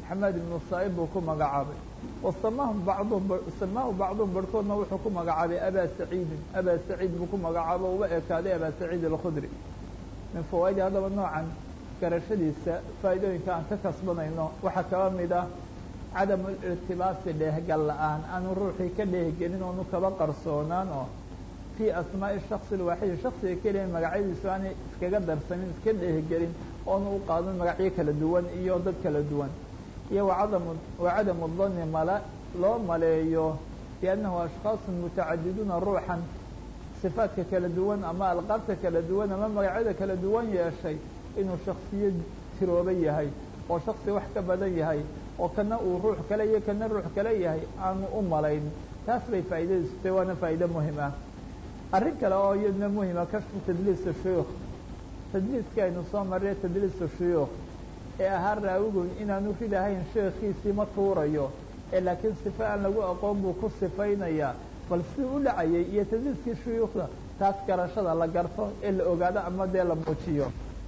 xamaad ibnu saa'ib buu ku magacaabay wasamahum bacduhum samaahu bacduhum barhkoodna wuxuu ku magacaabay abaa saciidin abaa saciid buu ku magacaabo uba ekaaday abaa saciid alkhudri min fawaaidi haddaba noocan garashadiisa faa'iidooyinka aan ka kasbanayno waxaa kaba mid ah cadamu irtibaasi dheehgal la-aan aanu ruuxii ka dheehgelin oonu kaba qarsoonaan oo fii asmaa'i shaksi lwaaxidi shaksiga keliya magacyadiisu aanay iskaga darsanin iska dheehgelin oonu u qaadan magacyo kala duwan iyo dad kala duwan iyo wacadamu wacadamu danni mala loo maleeyo biannahu ashkhaasun mutacadiduuna ruuxan sifaadka kala duwan ama alqaabta kala duwan ama magacyada kala duwan yeeshay inuu shaksiyo tirooba yahay oo shaksi wax ka badan yahay oo kana uu ruux kale iyo kana ruux kale yahay aanu u malayn taas bay faa'iidadiisu tahay waana faa'iide muhim ah arrin kale oo iyadna muhima kashfu tadliisa shuyuukh tadliiska aynu soo marray tadliisa shuyuukh ee ahaa raawigu inaanu ridahayn sheekhiisii ma tuurayo ee laakiin sife aan lagu aqoon buu ku sifaynayaa bal si u dhacayay iyo tadliiskii shuyuukhda taas garashada la garto ee la ogaado ama dee la muujiyo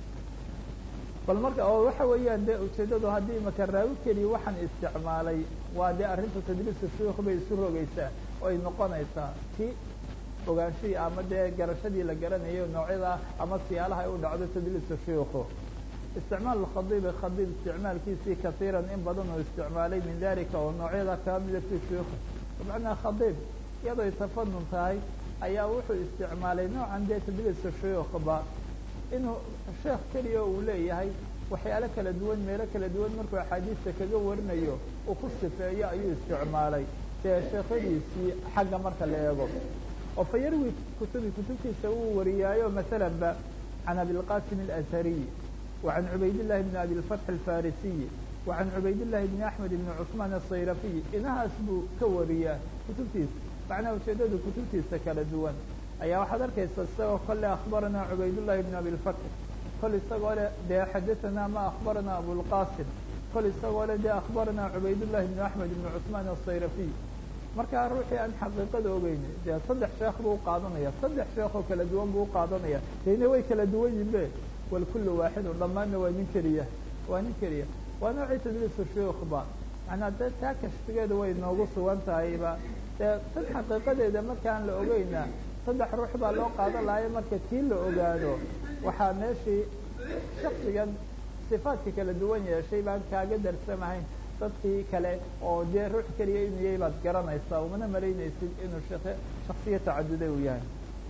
bal marka oo waxa weeyaan dee ujeeddadu haddii maka raawi keliya waxaan isticmaalay waa dee arrinta tadliisa shuyuukh bay isu rogaysaa oo ay noqonaysaa ti ogaanshihii ama dee garashadii la garanayo noocyada ama siyaalaha ay u dhacdo tadliisa shuyuukhu isticmaal khadiibi khadiib isticmaalkiisii kaiiran in badan uu isticmaalay min dalika oo noocyada kaba mida fi shuyuukhi bimacnaa khadiib iyadoo ay tafanun tahay ayaa wuxuu isticmaalay noocan dee tadliisa shuyuukhba inuu sheekh keliya uu leeyahay waxyaalo kala duwan meelo kala duwan markuu axaadiista kaga warinayo uu ku sifeeyo ayuu isticmaalay dee sheekhadiisii xagga marka la eego oo fa yarwi kutubi kutubtiisa uu wariyaayo masalan ba can abilqasim alashariy وعن عbayd اللhi بن أbي الفتح الفاrisiي وعن عbayd اللhi بن أحmed بن cثمان الصayرفي inahaas buu ka wariyaa kutubtiisa macnaha ujeedadu kutubtiisa kala duwan ayaa waxaad arkaysa isagoo kole أخbarana عbayd اللhi بن أbي الفتح kol isagoo le dee xadaثana ma أخbarana abوالqاsim kol isagoo le dee أخbarana عbayd اللhi بن أحmed بن cثمان الصayرفي markaa ruuxii aan xaqiiqada ogeyn dee saddex sheekh buu uqaadanaya saddex sheekh oo kala duwan buu uqaadanaya dena way kala duwan yibe wlkul waaxidu dhammaanna waa nin keliya waa nin keliya waa noocii tadliisu shuyuukhba macnaa dee taa kashfigeeda way noogu sugan tahayba dee tan xaqiiqadeeda markaan la ogeyna saddex ruux baa loo qaadan lahayo marka tii la ogaado waxaa meeshii shaksigan sifaadka kala duwan yeeshay baan kaaga darsamahayn dadkii kale oo dee ruux keliya inuu yahay baad garanaysaa umana malaynaysid inuu shaksiyo tacaduday uu yahay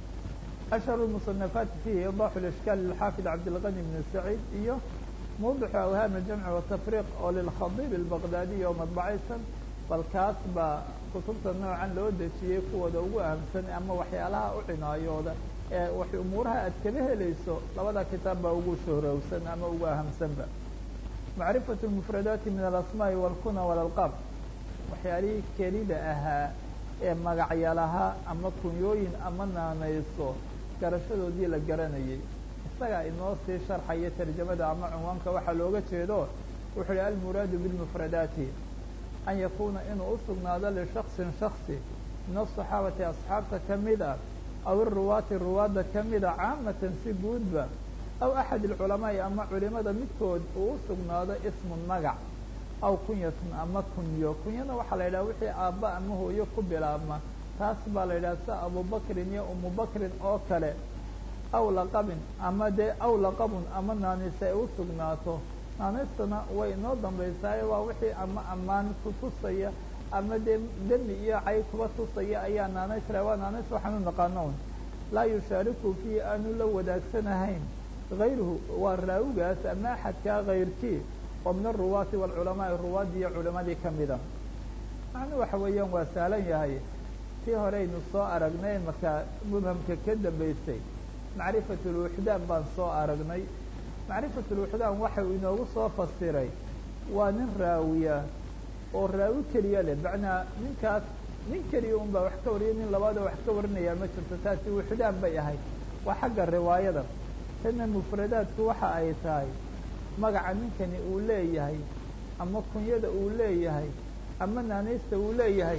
أشهر المصنفات فيه إيضاح الإشكال للحافظ عبدالغني بن سعيد iyo موضح أوهام الجمع والتفريق oo للخضيب البغدادي oo madبacaysan bal kaas baa kutubta noocan loo dejiyey kuwooda ugu ahamsan ama waxyaalaha u cinaayooda ee wax umuuraha aad kaba helayso labada kitaab baa ugu shohrowsan ama ugu ahamsanba معرفة المفردات من الأسماء والكنى والألقاب waxyaalihii kelida ahaa ee magacyalaha ama kunyooyin ama naanayso garashadoodii la garanayay isagaa inoo sii sharxaya tarjamada ama cunwaanka waxaa looga jeedo wuxuu hi almuraadu bilmufradaati an yakuuna inuu usugnaado lishaksin shaksi min asaxaabati asxaabta kamid ah aw iruwaati ruwaadda kamida caamatan si guudba aw axad alculamaai ama culimada midkood uu usugnaado ismun magac aw kunyatun ama kunyo kunyana waxaa la yidhaha wixii aabba ama hooyo ku bilaabma taas baa la yidhaha sida abubakrin iyo umubakrin oo kale aw laqabin ama dee aw laqabun ama naanise ay usugnaato naanistana way inoo dambaysaayo waa wixii ama ammaan ku tusaya ama dee demi iyo cay kuba tusaya ayaa naanays la waa naanays waxaan u naqaano un laa yushaariku fiihi aanu la wadaagsanahayn gayruhu waa raawigaas ama axadkaa kayrkii oo min aruwaati waalculamaai ruwaadii iyo culimadii kamida macnu waxa weeyaan waa sahlan yahay tii horeynu soo aragnay markaa mubhamka ka dambaysay macrifat lwuxdaan baan soo aragnay macrifat lwuxdaan waxa uu inoogu soo fasiray waa nin raawiya oo raawi keliya leh macnaa ninkaas nin keliya un baa wax ka wariya nin labaada wax ka warinaya ma jirto taasi wuxdaan bay ahayd waa xagga riwaayada tana mufradaadku waxa ay tahay magaca ninkani uu leeyahay ama kunyada uu leeyahay ama naanaysta uu leeyahay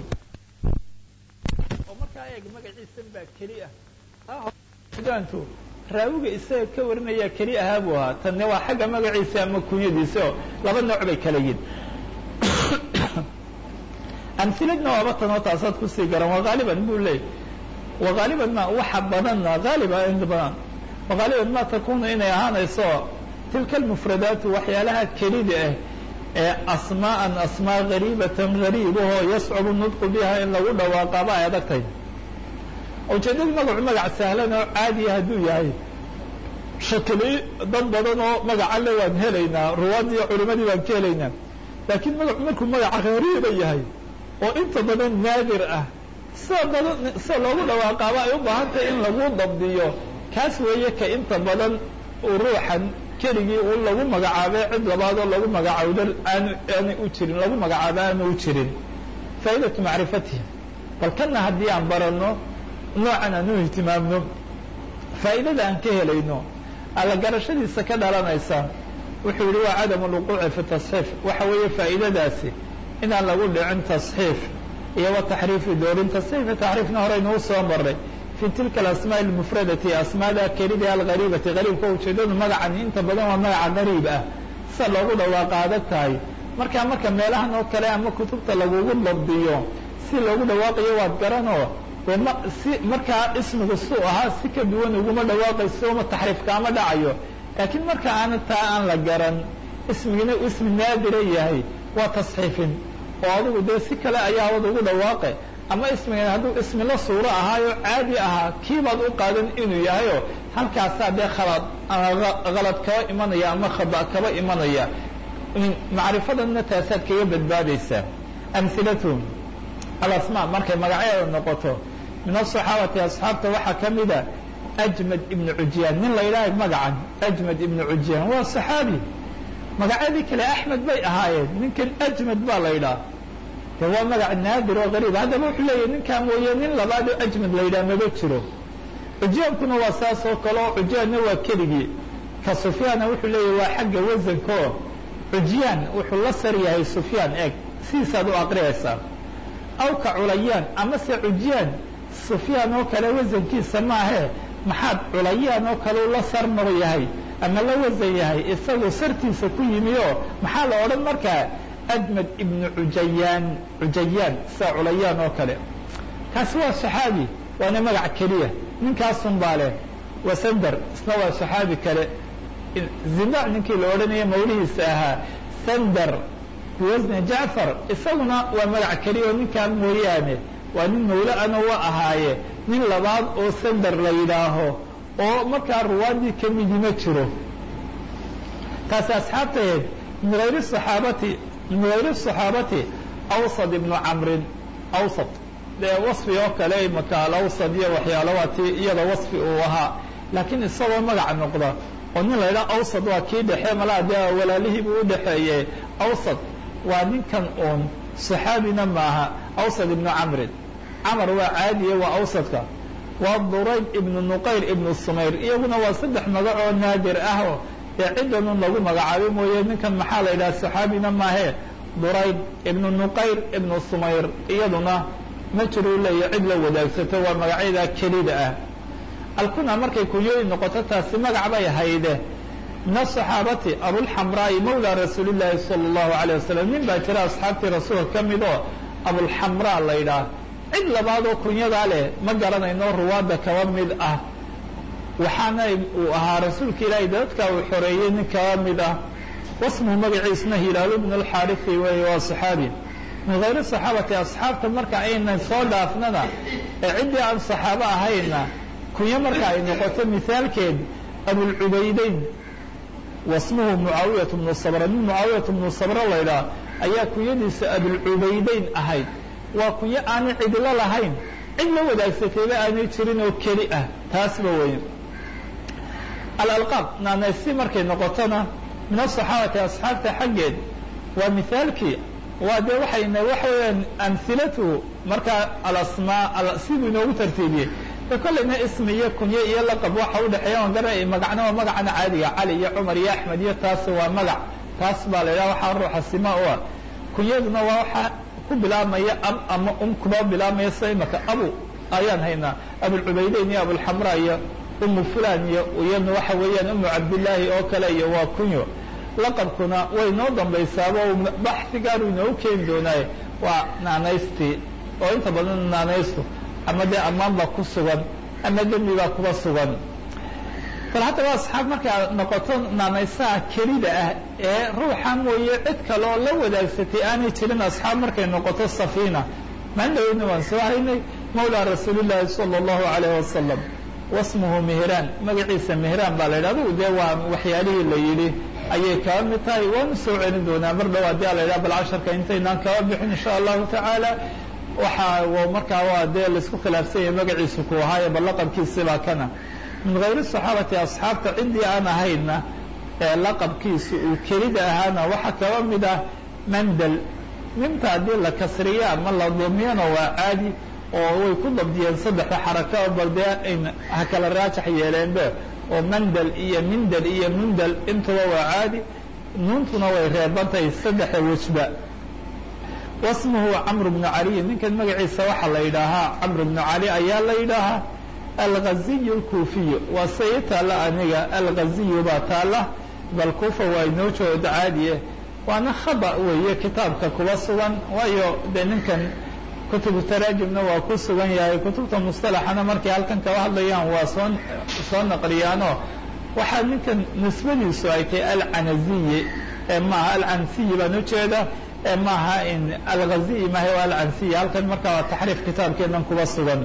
oo markaa eeg magaciisan baa keli ah daantu raawiga isaga ka warinaya keli ahaa buu ahaa tanne waa xagga magaciisa ama kunyadiisa oo laba nooc bay kala yihin amhiladna waaba tanoo taasaad kusii garan wagaaliban buu leeyay wagaaliban ma waxa badanna haaliba inta badan wagaaliban ma takunu inay ahaanayso tilka almufradaatu waxyaalaha kelida ah ee asmaa'an asmaa gariibatan gariibahoo yascubu nudqu biha in lagu dhawaaqaaba ay adag tahay ujeeddada magacu magac sahlan oo caadiya hadduu yahay shakili dad badan oo magaca le waan helaynaa ruwaadii iyo culimadii baan ka helaynaa laakiin magacu markuu magaca gariiba yahay oo inta badan naadir ah sida badan sida loogu dhawaaqaaba ay u baahan tahay in lagu dabdiyo kaas weeye ka inta badan ruuxan keligii u lagu magacaabay cid labaadoo lagu magacaawdo aan aanay u jirin lagu magacaabo aanu u jirin faa'idatu macrifatihi bal kana haddii aan baranno noocan aan u ihtimaamno faa'idada aan ka helayno alla garashadiisa ka dhalanaysa wuxuu yihi waa cadamu lwuquuci fi tasxiif waxa weeye faa'idadaasi inaan lagu dhicin tasxiif iyo wa taxriifi doorin tasxiif iyo taxriifna horeynuu soo maray fi tilka alasmaa almufradati asmaada kelida algariibati gariibka ujeedadu magacan inta badan waa magaca gariib ah sida loogu dhawaaqa adag tahay markaa marka meelahan oo kale ama kutubta lagugu dabdiyo si loogu dhawaaqayo waad garanoo de ma si markaa ismigu suu ahaa si ka duwan uguma dhawaaqayso uma taxriif kaama dhacayo laakiin marka aana taa aan la garan ismigina ismi naadira yahay waa tasxiifin oo adigu dee si kale ayaa wad ugu dhawaaqe ama ismigan hadduu ismi la suuro ahaayo caadi ahaa kiibaad u qaadan inuu yahayo halkaasaa dee khalad halad kaba imanaya ama khada kaba imanaya macrifadanna taasaad kaga badbaadaysaa amhilatuhum alasmaa markay magacyaeda noqoto min asaxaabati asxaabta waxaa ka mida ajmad ibnu cujyaan nin la yidhaaha magacan ajmad ibnu cujyaan waa saxaabi magacyadii kale axmed bay ahaayeen ninkan ajmad baa la yidhaha de waa magac naadir oo gariib haddaba wuxuu leeyahy ninkaa mooye nin labaad oo ajmad la yidhaha maba jiro cujyaankuna waa saas oo kale oo cujyaanna waa keligii ka sufyaana wuxuu leeyahy waa xagga wasankoo cujyaan wuxuu la sar yahay sufyaan eeg sidiisaad u aqriyaysaa aw ka culayaan ama se cujyaan sufyaan oo kale wasankiisa maahee maxaad culayaan oo kale u la sar noq yahay ama la wasan yahay isagoo sartiisa ku yimi oo maxaa la odhan markaa ajmad ibnu cujayaan cujayaan sida culayaan oo kale kaasi waa saxaabi waana magac keliya ninkaasun baa leh wasandar isna waa saxaabi kale zinac ninkii la odhanaya mawlihiisa ahaa sandar biwasni jacfar isaguna waa magac keliya oo ninkaa mooyaane waa nin mawle ana wa ahaaye nin labaad oo sandar la yidhaaho oo markaa ruwaadii ka midi ma jiro taasi asxaabtaheed min hayri saxaabati min hayri صaxaabati awsad ibnu camrin awsad dee wasfi oo kale imaka alawsad iyo waxyaalo waa ti iyada wasfi uu ahaa laakiin isagoo magac noqda oo nin la yidhaha awsad waa kii dhexe malaa dee walaalihii buu u dhexeeye awsad waa ninkan uun صaxaabina maaha awsad ibnu camrin camar waa caadiye waa awsadka waa durayb ibnu nuqayr ibnu sumayr iyaguna waa saddex magac oo naadir ah oo dee ciddanun lagu magacaabo mooye ninkan maxaa la yidhaha saxaabina maahe durayb ibnu nuqayr ibnu sumayr iyaduna ma jiruu leeya cid la wadaagsato waa magacyada kelida ah alkuna markay kunyooyin noqoto taasi magac bay hayde min asaxaabati abulxamraa'i mawla rasuuli llaahi sala allahu alayh wasalam nin baa jira asxaabtii rasuulka ka mid oo abulxamraa la yidhaah cid labaadoo kunyadaa leh ma garanayno ruwaadda kaba mid ah waxaana uu ahaa rasuulka ilaahay dadka uu xoreeyey nin kaba mid ah wasmuhu magaciisna hilaalu bn alxaarifi weeye waa saxaabi min hayri saxaabati asxaabta marka aynan soo dhaafnana ee ciddii aan saxaabo ahayna kunyo marka ay noqoto mihaalkeed abulcubaydayn wasmuhu mucaawiyat bnu sabra nin mucaawiyat bnu sabra la ydhaah ayaa kunyadiisa abulcubaydayn ahayd waa kunyo aanay cidlo lahayn cid la wadaagsatayba aanay jirin oo keli ah taasba weeye alalqaab naanaysi markay noqotona min asaxaabati asxaabta xaggeed waa mihaalkii waa dee waxayna waxa weeyaan amhilatuhu markaa alasmaa siduu inoogu tartiibiyey e kollayna ismi iyo kunye iyo laqab waxa udhexeeya on gara magacna waa magacana caadiga cali iyo cumar iyo axmed iyo taas waa magac taas baa la yidhaha waxaa ruuxa sima u ah kunyaduna waa waxa ku bilaabmaya ab ama um kuba bilaabmaya sida imaka abu ayaan haynaa abulcubaydayn iyo abulxamra iyo umu fulan iyo iyadna waxa weeyaan umu cabdillaahi oo kale iyo waa kunyo laqabkuna way noo dambaysaaba baxigaaru inoogu keeni doonaaye waa naanaystii oo inta badan naanaystu ama dee ammaan baa ku sugan ama dembi baa kuba sugan bal haddaba asxaab markaa noqoto naanaysaha kelida ah ee ruuxa mooye cid kale oo la wadaagsatay aanay jirin asxaab markay noqoto safiina maan dhaweyna waan soo haynay mawlaa rasuulillaahi sala allahu calayh wasalam wasmuhu mehraan magaciisa mehraan baa la yidhah adugu dee waa waxyaalihii la yidhi ayay kaba mid tahay waanu soo celin doonaa mar dhow haddii a la yidhaha bal casharka intaynaan kaba bixin insha allahu tacaala waxa markaa waa dee laisku khilaafsan yahay magaciisu ku ahaaye bal laqabkiisibaa kana min hayri saxaabati asxaabta ciddii aan ahayna ee laqabkiisu uu kelida ahaana waxaa kaba mid ah mandel minta haddii la kasriyo ama la dumiyana waa caadi oo way ku dabdiyeen saddexda xaraka bal dee ayn ha kala raajax yeeleenbe oo mandel iyo mindel iyo mundel intuba waa caadi nuuntuna way reebantahay saddexda wejba wasmuhu camr bnu caliy ninkan magaciisa waxaa la yidhaahaa camr bnu cali ayaa la yidhaahaa alghaziy اlkuufiyu waa se ii taalla aniga alghaziyu baa taalla bal kuufa waa inoo jooda caadiye waana khaba weeye kitaabka kuba sugan waayo dee ninkan kutubu taraajimna waa ku sugan yahay kutubta musطalaxana markay halkan kaba hadlayaan waa soo soo naqliyaanoo waxaa ninkan nisbadiisu ay tahay alcanaziyi ee maaha alcansiyi baan ujeeda ee maaha in alghaziyi maaha waa alcansiyi halkan markaa waa taxriif kitaabkeenan kuba sugan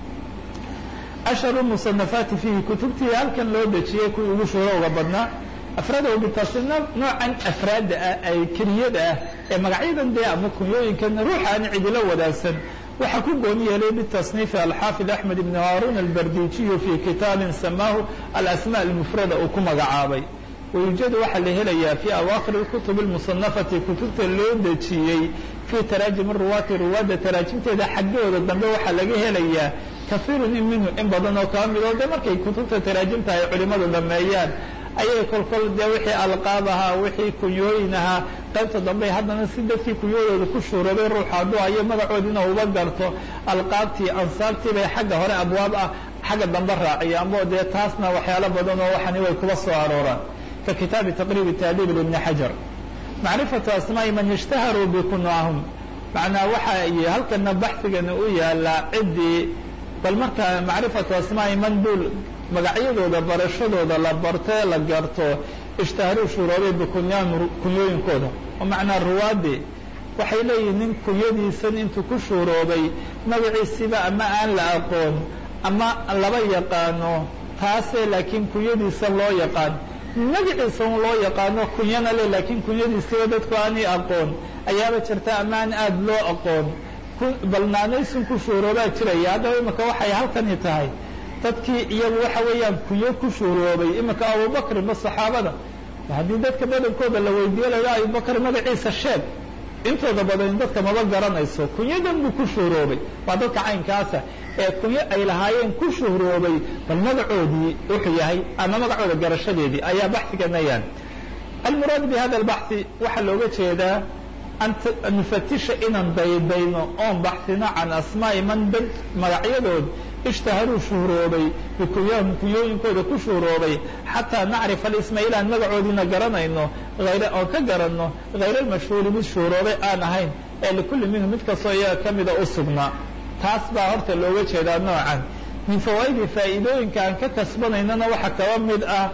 ashharu musanafaati fiihi kutubtii halkan loo dejiyey kuwii ugu shuurowga badnaa afraadahu bitasina noocan afraadda ah ay keliyada ah ee magacyadan dee ama kunyooyinkan ruuxa aan cidilo wadaagsan waxaa ku gooni yeelay bitasniifi alxaafid axmed ibn haarun albardijiyu fii kitaabin samaahu alasma almufrada uu ku magacaabay wayuujadu waxaa la helayaa fii awaakhir اkutub اlmusanafati kutubta loo dejiyey fii taraajim ruwaati ruwaadda taraajimteeda xaggooda dambe waxaa laga helayaa kaiirun in minhu in badan oo kaba midoo de markay kutubta taraajimta ay culimadu dhameeyaan ayay kolkol dee wixii alqaab ahaa wixii kunyooyin ahaa qaybta dambe haddana si dadkii kunyooyooda ku shuurabay ruuxa hadduu ayo magacoodina uba garto alqaabtii ansaabtii bay xagga hore abwaab ah xagga dambe raaciyaanbo dee taasna waxyaalo badan oo waxani way kuba soo arooraan ka kitaabi taqriib taadiib ibni xajar macrifatu asmaa'i man ishtaharuu bikunaahum macnaa waxa y halkana baxigana u yaalaa ciddii bal markaa macrifatu asmaa'i man dul magacyadooda barashadooda la bartee la garto ishtaharuu shuroobay bikunyaahum kunyooyinkooda oo macnaa ruwaadii waxay leeyihin nin kunyadiisan intuu ku shuuroobay magaciisiba ama aan la aqoon ama laba yaqaano taasee laakiin kunyadiisa loo yaqaan magaciisa un loo yaqaano kunyana le laakiin kunyadiisiba dadku aanay aqoon ayaaba jirta ama aan aada loo aqoon bal naanaysun ku shuuroobaa jiraya haddaba imika waxay halkani tahay dadkii iyagu waxa weeyaan kunyo ku shuuroobay imika abubakr ma saxaabada haddii dadka badankooda la weydiiyo la yidhaha abubakr magaciisa sheeg intooda badan dadka maba garanayso kunyadan buu ku shuuroobay waa dadka caynkaasa ee kunyo ay lahaayeen ku shuuroobay bal magacoodii wuxuu yahay ama magacooda garashadeedii ayaa baxsiganayaan almuraad bi hada albaxi waxaa looga jeedaa an nufatisha inaan daydayno oon baxsino can asmaa'i man dad magacyadood ishtaharuu shuhroobay bikunyahum kunyooyinkooda ku shuhroobay xataa nacrifa alisma ilaan magacoodiina garanayno hayr oon ka garanno hayr almashhuuri mid shuhroobay aan ahayn ee likulli minhu mid kastoo iyaga ka mida u sugnaa taas baa horta looga jeedaa noocan min fawaa'idi faa'iidooyinka aan ka kasbanaynana waxaa kaba mid ah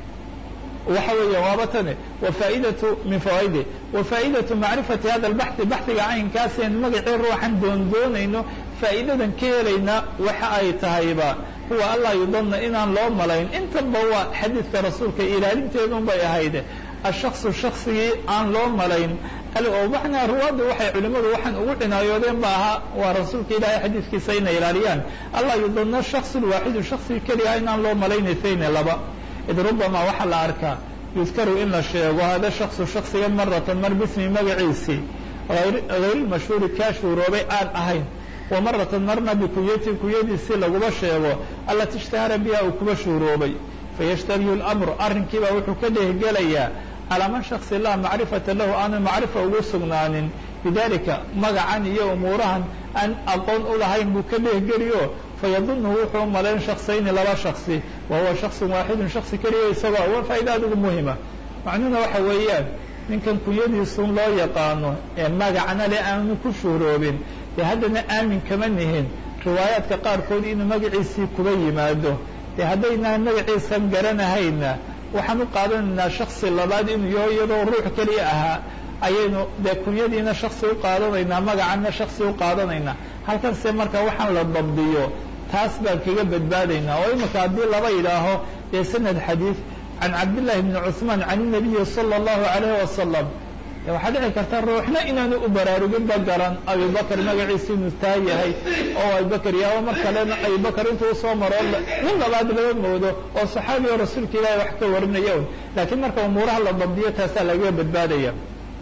waxa weeya waaba tane wafaaidatu min fawaaide wafaaidatu macrifati hada albaxi baxiga caynkaaseen magacii ruuxan doondoonayno faa'iidadan ka helayna waxa ay tahayba huwa allaa yudana inaan loo malayn intaba waa xadiidka rasuulka ilaalinteedun bay ahayde ashakصu shaksigii aan loo malayn oo macnaa ruwaadda waxay culimmadu waxaan ugu cinaayoodeen ba ahaa waa rasuulka ilaahay xadiidkiisa inay ilaaliyaan allaa yudana shakص waaxidu shaksiga keliyaha inaan loo malaynaysayn laba id rubama waxaa la arkaa yudkaru in la sheego hada shakصu shaksiga maratan mar bismi magaciisii hayrilmashhuuri kaa shuuroobay aan ahayn wa maratan marna bikunyati kunyadiisii laguma sheego allati ishtahara biha uu kuba shuuroobay fayashtabihu اlamru arrinkiibaa wuxuu ka dhehgelayaa calaa man shaksi laa macrifata lahu aanu macrifa ugu sugnaanin bidalika magacan iyo umuurahan aan aqoon u lahayn buu ka dhehgeliyo fayadunhu wuxuu malayn shaksayni laba shaksi wa huwa shakصu waaxidun shaksi keliya isagoo waa faa'iida adigu muhima macnuhuna waxa weeyaan ninkan kunyadiisuun loo yaqaano ee magacna le aanu ku shuhroobin dee haddana aamin kama nihin riwaayaadka qaarkood inuu magaciisii kuba yimaado dee haddaynaan magaciisan garanahayna waxaan u qaadanaynaa shaksi labaad inuu yaho iyadoo ruux keliya ahaa ayaynu dee kunyadiina shaksi u qaadanaynaa magacanna shaksi u qaadanaynaa halkanse marka waxaan la dabdiyo taas baan kaga badbaadaynaa oo imika haddii laba yidhaaho dee sanad xadiid can cabdillahi bni cuثmaan can الnabiyi salى اllahu عalayh wasalam waxaa dhici karta ruuxna inaanu u baraaruginba garan abibakr magaciisa inuu taa yahay oo abibakr yaaba mar kalena abibakr intuu usoo maro nin labaad laga moodo oo saxaabi oo rasuulka ilaahi wax ka warinaya un laakiin marka umuuraha la dabdiyo taasaa lagaga badbaadaya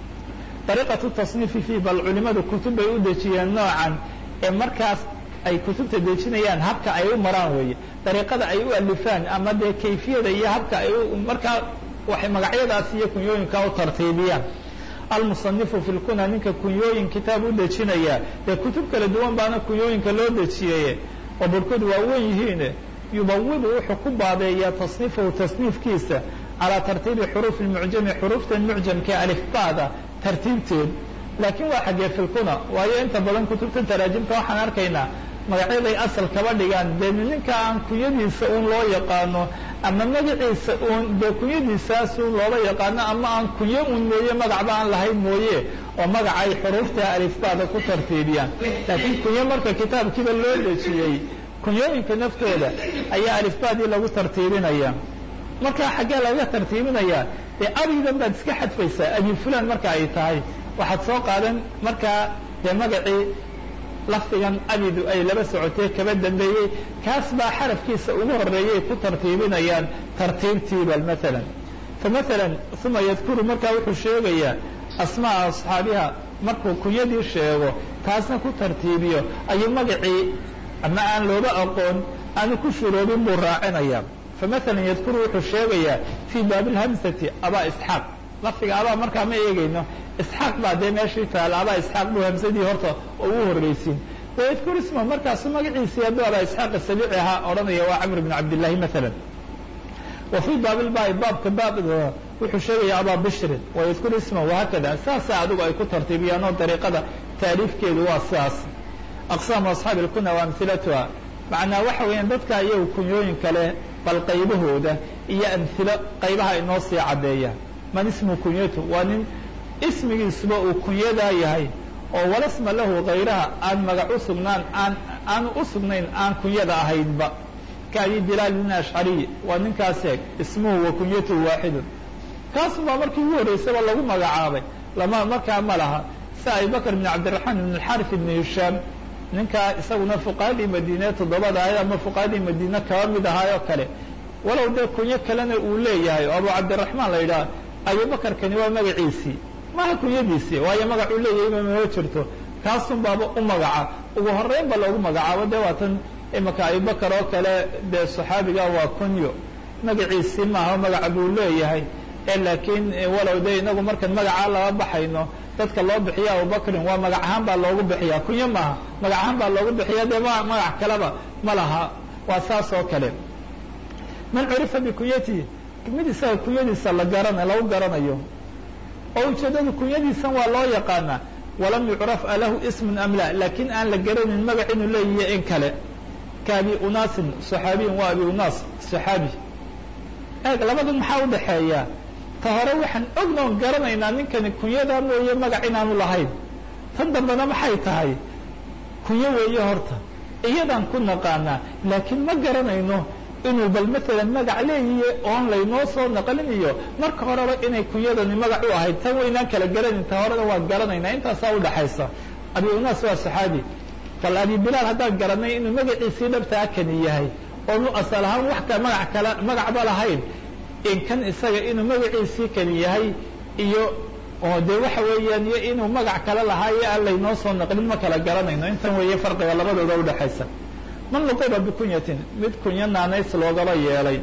dariiqatu tasniifi fi bal culimadu kutub bay u dejiyeen noocan ee markaas ay kutubta dejinayaan habka ay u maraan weeye dariiqada ay u alifaan ama dee kayfiyada iyo habka ay markaa waxay magacyadaas iyo kunyooyinka u tartiibiyaan almusanifu fi lkuna ninka kunyooyin kitaab u dejinaya dee kutub kala duwan baana kunyooyinka loo dejiyeye oo barkood waa wen yihiine yubawibu wuxuu ku baabeeyaa tasniifahu tasniifkiisa calaa tartiibi xuruufi mucjami xuruuftan mucjamka alifbaada tartiibteed laakiin waa xaggee filkuna waayo inta badan kutubta taraajimta waxaan arkaynaa magacyaday asal kaba dhigaan dee ninka aan kunyadiisa uun loo yaqaano ama magaciisa uun dee kunyadiisaas uun loola yaqaano ama aan kunyo uun mooye magacba aan lahayn mooye oo magacay xuruufta alifbaada ku tartiibiyaan laakiin kunyo marka kitaabkiiba loo dejiyey kunyooyinka naftooda ayaa alifbaadii lagu tartiibinaya markaa xaggee laga tartiibinayaa dee abidan baad iska xadfaysaa abi fulan marka ay tahay waxaad soo qaadan markaa dee magacii lafdigan abidu ay laba socotee kaba dambeeyey kaas baa xarafkiisa ugu horeeyay ku tartiibinayaan tartiibtiibal maalan famaala uma yadkuru markaa wuxuu sheegayaa asmaaa asxaabiha markuu kunyadii sheego taasna ku tartiibiyo ayuu magacii ama aan looba aqoon aanu ku shuroobin buu raacinaya famaala yadkuru wuxuu sheegayaa fii baabi lhamsati abaa isxaaq lafdiga abaa markaa ma eegayno isxaaq baa dee meeshii taala abaa isxaaq buu hamsadii horta oo u horreysiin wayadkur isma markaasu magaciisii hadduu abaa isxaaq asabici ahaa odhanaya waa camr bn cabdillahi maala wa fii baabilbaai baabka baabda wuxuu sheegaya abaa bishrin wayadkur isma wahaakada saasaa adigu ay ku tartiibiyaan oo dariiqada taariifkeedu waa sidaas aqsaamu asxaabi lkuna wa amhilatuha macnaa waxa weeyaan dadka iyagu kunyooyin kale bal qaybahooda iyo amhilo qaybaha inoo sii caddeeya man ismu kunyatu waa nin ismigiisuba uu kunyadaa yahay oo walasma lahu kayraha aan magac u sugnaan aan aanu u sugnayn aan kunyada ahaynba ka abi bilaal bin ashcariy waa ninkaas eeg ismuhu wa kunyatuhu waaxidun kaasubaa markii ugu horreysaba lagu magacaabay lama markaa ma laha si abibakr bn cabdiraxmaan ibn alxarif ibn hishaam ninkaa isaguna fuqahadii madiine toddobada ahayd ama fuqahadii madiine kaba mid ahaayoo kale walow dee kunyo kalena uu leeyahay oo abu cabdiraxmaan la yidhaha abubakarkani waa magaciisii maha kunyadiisii waayo magacuu leeyahayba mama jirto kaasun baaba u magaca ugu horeyn ba loogu magacaabo dee waatan imika abubakar oo kale dee saxaabiga waa kunyo magaciisii maaha magaca buu leeyahay ee laakiin walow dee inagu markaan magacaa laga baxayno dadka loo bixiya abubakrin waa magac ahaan baa loogu bixiya kunyo maaha magac ahaan baa loogu bixiya dee magac kaleba ma laha waa saas oo kale man curifa bikunyatihi mid isaga kunyadiisa la garana lagu garanayo oo ujeeddadu kunyadiisan waa loo yaqaanaa walam yucraf alahu ismun am la laakiin aan la garanin magac inuu leeyahiy in kale ka abi unaasin saxaabiyin waa abi unaas saxaabi eeg labadan maxaa u dhaxeeya ta hore waxaan ognoon garanaynaa ninkani kunyadaa mooye magac inaanu lahayn tan dambena maxay tahay kunyo weeye horta iyadaan ku naqaanaa laakiin ma garanayno inuu bal maalan magac leeyiye oon laynoo soo naqlin iyo marka horeba inay kunyadani magac u ahayd tan waynaan kala garanayn ta horena waan garanaynaa intaasaa udhaxaysa abi unaas waa saxaabi bal abi bilaal haddaan garanay inuu magaciisii dhabtaa kani yahay oonu asal ahaan wax ka magac kale magacba lahayn in kan isaga inuu magaciisii kani yahay iyo oo dee waxa weeyaan iyo inuu magac kale lahaa iyo aan laynoo soo naqlin ma kala garanayno intan weeye farqiga labadooda udhaxaysa man luqiba bikunyatin mid kunyo naanays loogaba yeelay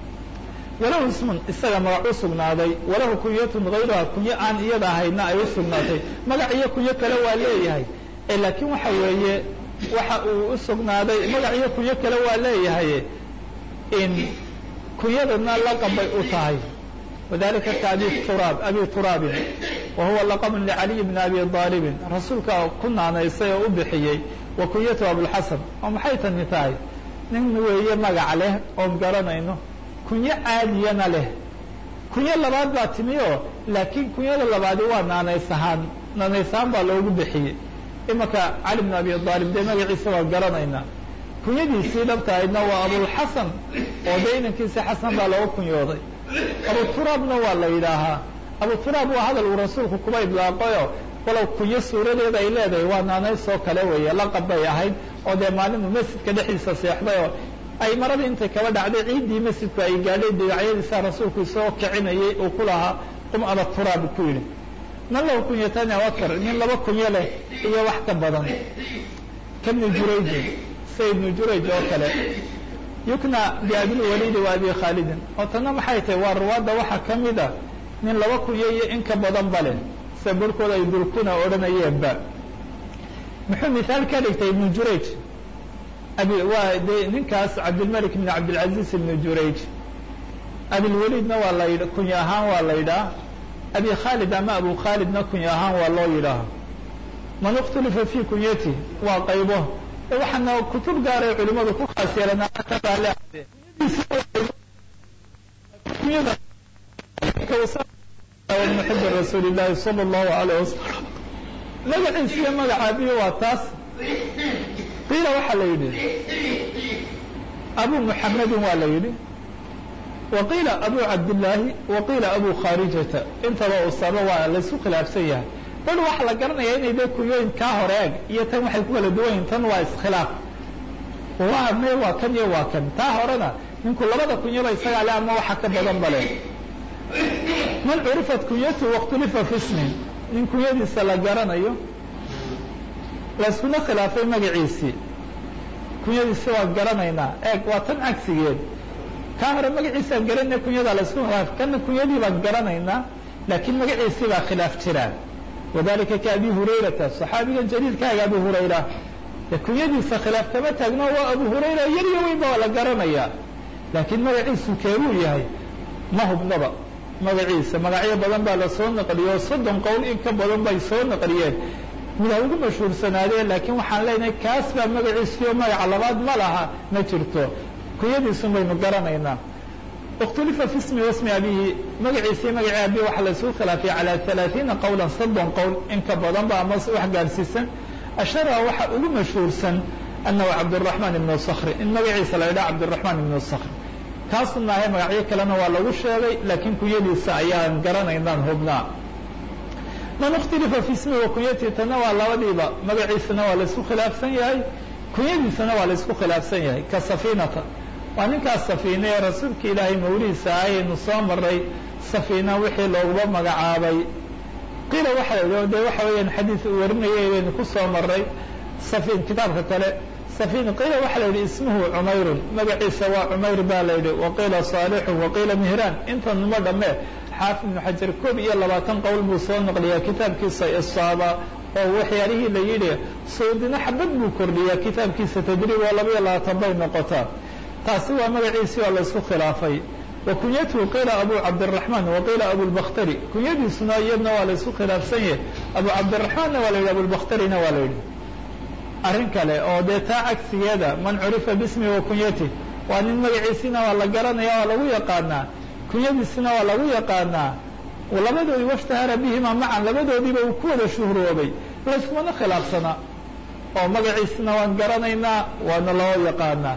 walahu ismun isaga magac u sugnaaday walahu kunyatun hayruha kunyo aan iyada ahayna ay u sugnaatay magac iyo kunyo kale waa leeyahay ee laakiin waxa weeye waxa uu u sugnaaday magac iyo kunyo kale waa leeyahay in kunyadana laqab bay u tahay wadalika ka abi turaab abi turaabin wa huwa laqabun licaliy bni abi aalibin rasuulka ku naanaysay oo u bixiyey wa kunyatu abulxasan oo maxay tani tahay nin weeye magac leh oon garanayno kunyo caadiyana leh kunyo labaad baa timi oo laakiin kunyada labaadi waa naanays ahaan naanays ahaan baa loogu bixiyey imanka cali bn abi aalib dee magaciisa waa garanaynaa kunyadiisii dhabtahaydna waa abulxasan oo dee inankiisi xasan baa looga kunyooday abu turaabna waa la yidhaahaa abu turaab waa hadal uu rasuulku kuba idlaaqayo walow kunyo suuradeeda ay leedahay waa naanaysoo kale weeye laqab bay ahayd oo dee maalinuu masjidka dhexdiisa seexday oo ay maradii intay kaba dhacday ciiddii masjidku ay gaadhay dinacyadiisa rasuulku isagoo kicinayay uu ku lahaa qum aba turaab ku yidhi man lahu kunyatani awakar nin laba kunyo leh iyo wax ka badan kabni jurayjin sida ibnu jurayj oo kale yukna biabilwaliidi wa abi khaalidin oo tanna maxay tahay waa ruwaadda waxaa ka mid a nin laba kunyo iyo in ka badan ba leh sida barhkood ay durkuna odhanayeenba muxuu mihaal ka dhigtay ibnu jurayj waa de ninkaas cabdilmalik bn cabdilcaziz ibnu jurayj abilwaliidna waa la yidh kunyo ahaan waa la yidhaah abi khaalid ama abu khaalidna kunyo ahaan waa loo yidhaaha man اkhtulifa fi kunyati waa qaybo waxaana kutub gaaray culimadu ku khaas yeelan muxib rasuuli llahi salى اllahu alayh wasalam magaciisa iyo magacaabiyo waa taas qiila waxaa la yidhi abu muxamedin waa la yidhi wa qiila abu cabdillaahi wa qiila abu khaarijata intaba usaba waa laysu khilaafsan yahay bal waxaa la garanaya inay de kunyooyin kaa hore eg iyo tan waxay ku kala duwan yihin tan waa iskhilaaf waa me waa kan iyo waa kan taa horena ninku labada kunyoba isagaa le ama waxa ka badan bale man curifat kunyatu wakhtulifa fi smin nin kunyadiisa la garanayo layskuna khilaafay magaciisii kunyadiisi waan garanaynaa eeg waa tan cagsigeed kaa hore magaciisaan garanayna kunyada laysku khilaafay kana kunyadii baan garanaynaa laakiin magaciisii baa khilaaf jiraan wadalika ka abi hurayrata صaxaabiga jaliilkaaga abu hurayra de kunyadiisa khilaaf kama taagno waa abu hurayra yar iyo weyn ba waa la garanayaa laakiin magaciisu keebuu yahay ma hubnaba magaciisa magacyo badan baa lasoo naqliyo soddon qowl in ka badan bay soo naqliyeen mid ha ugu mashhuursanaadeen laakiin waxaan leenahay kaas baa magaciisiyo magaca labaad ma laha ma jirto kunyadiisun baynu garanaynaa اkتulifa fi smi wasmi abihi magaciisii magaci abi waxaa laysugu khilaafay calى ثaلaaثiina qowla soddon qowl in ka badan ba ama wax gaarsiisan ashara waxa ugu mashhuursan anahu cabdالرaحman ibn skri in magaciisa la idhaha cabdالرaحman ibn skri kaasu maahay magacyo kalena waa lagu sheegay laakiin kunyadiisa ayaan garanaynaan hubnaa man اkتilifa fi smi wa kunyati tana waa labadiiba magaciisana waa laysku khilaafsan yahay kunyadiisana waa laysku khilaafsan yahay ka safinata waa ninkaas safiine ee rasuulka ilaahay mawlihiisa ayaynu soo maray safiina wixii looguba magacaabay qiila waxa la de waxa weeyaan xadiid uu warinayay baynu ku soo maray safin kitaabka kale safin qiila waxa la yidhi ismuhu cumayrun magaciisa waa cumayr baa la yidhi waqiila saalixun waqiila mihraan intanuma dhamme xaafid ibnu xajar koob iyo labaatan qowl buu soo naqliyaa kitaabkiisa isaaba oo waxyaalihii la yidhi suudina xabad buu kordhiyaa kitaabkiisa tadriib oo laba iyo labaatan bay noqotaa taasi waa magaciisii waa laysku khilaafay wa kunyatuhu qiila abu cabdiraحman wa qiila abulbakhtari kunyadiisuna iyadna waa laysku khilaafsan yahay abu cabdiraحmanna waa la yidhi abulbakhtarina waa la yidhi arrin kale oo dee taa cagsigeeda man curifa bismi wa kunyati waa nin magaciisina waa la garanaya waa lagu yaqaanaa kunyadiisina waa lagu yaqaanaa labadoodii washtahara bihima macan labadoodiiba uu ku wada shuhroobay layskumana khilaafsana oo magaciisina waan garanaynaa waana loo yaqaanaa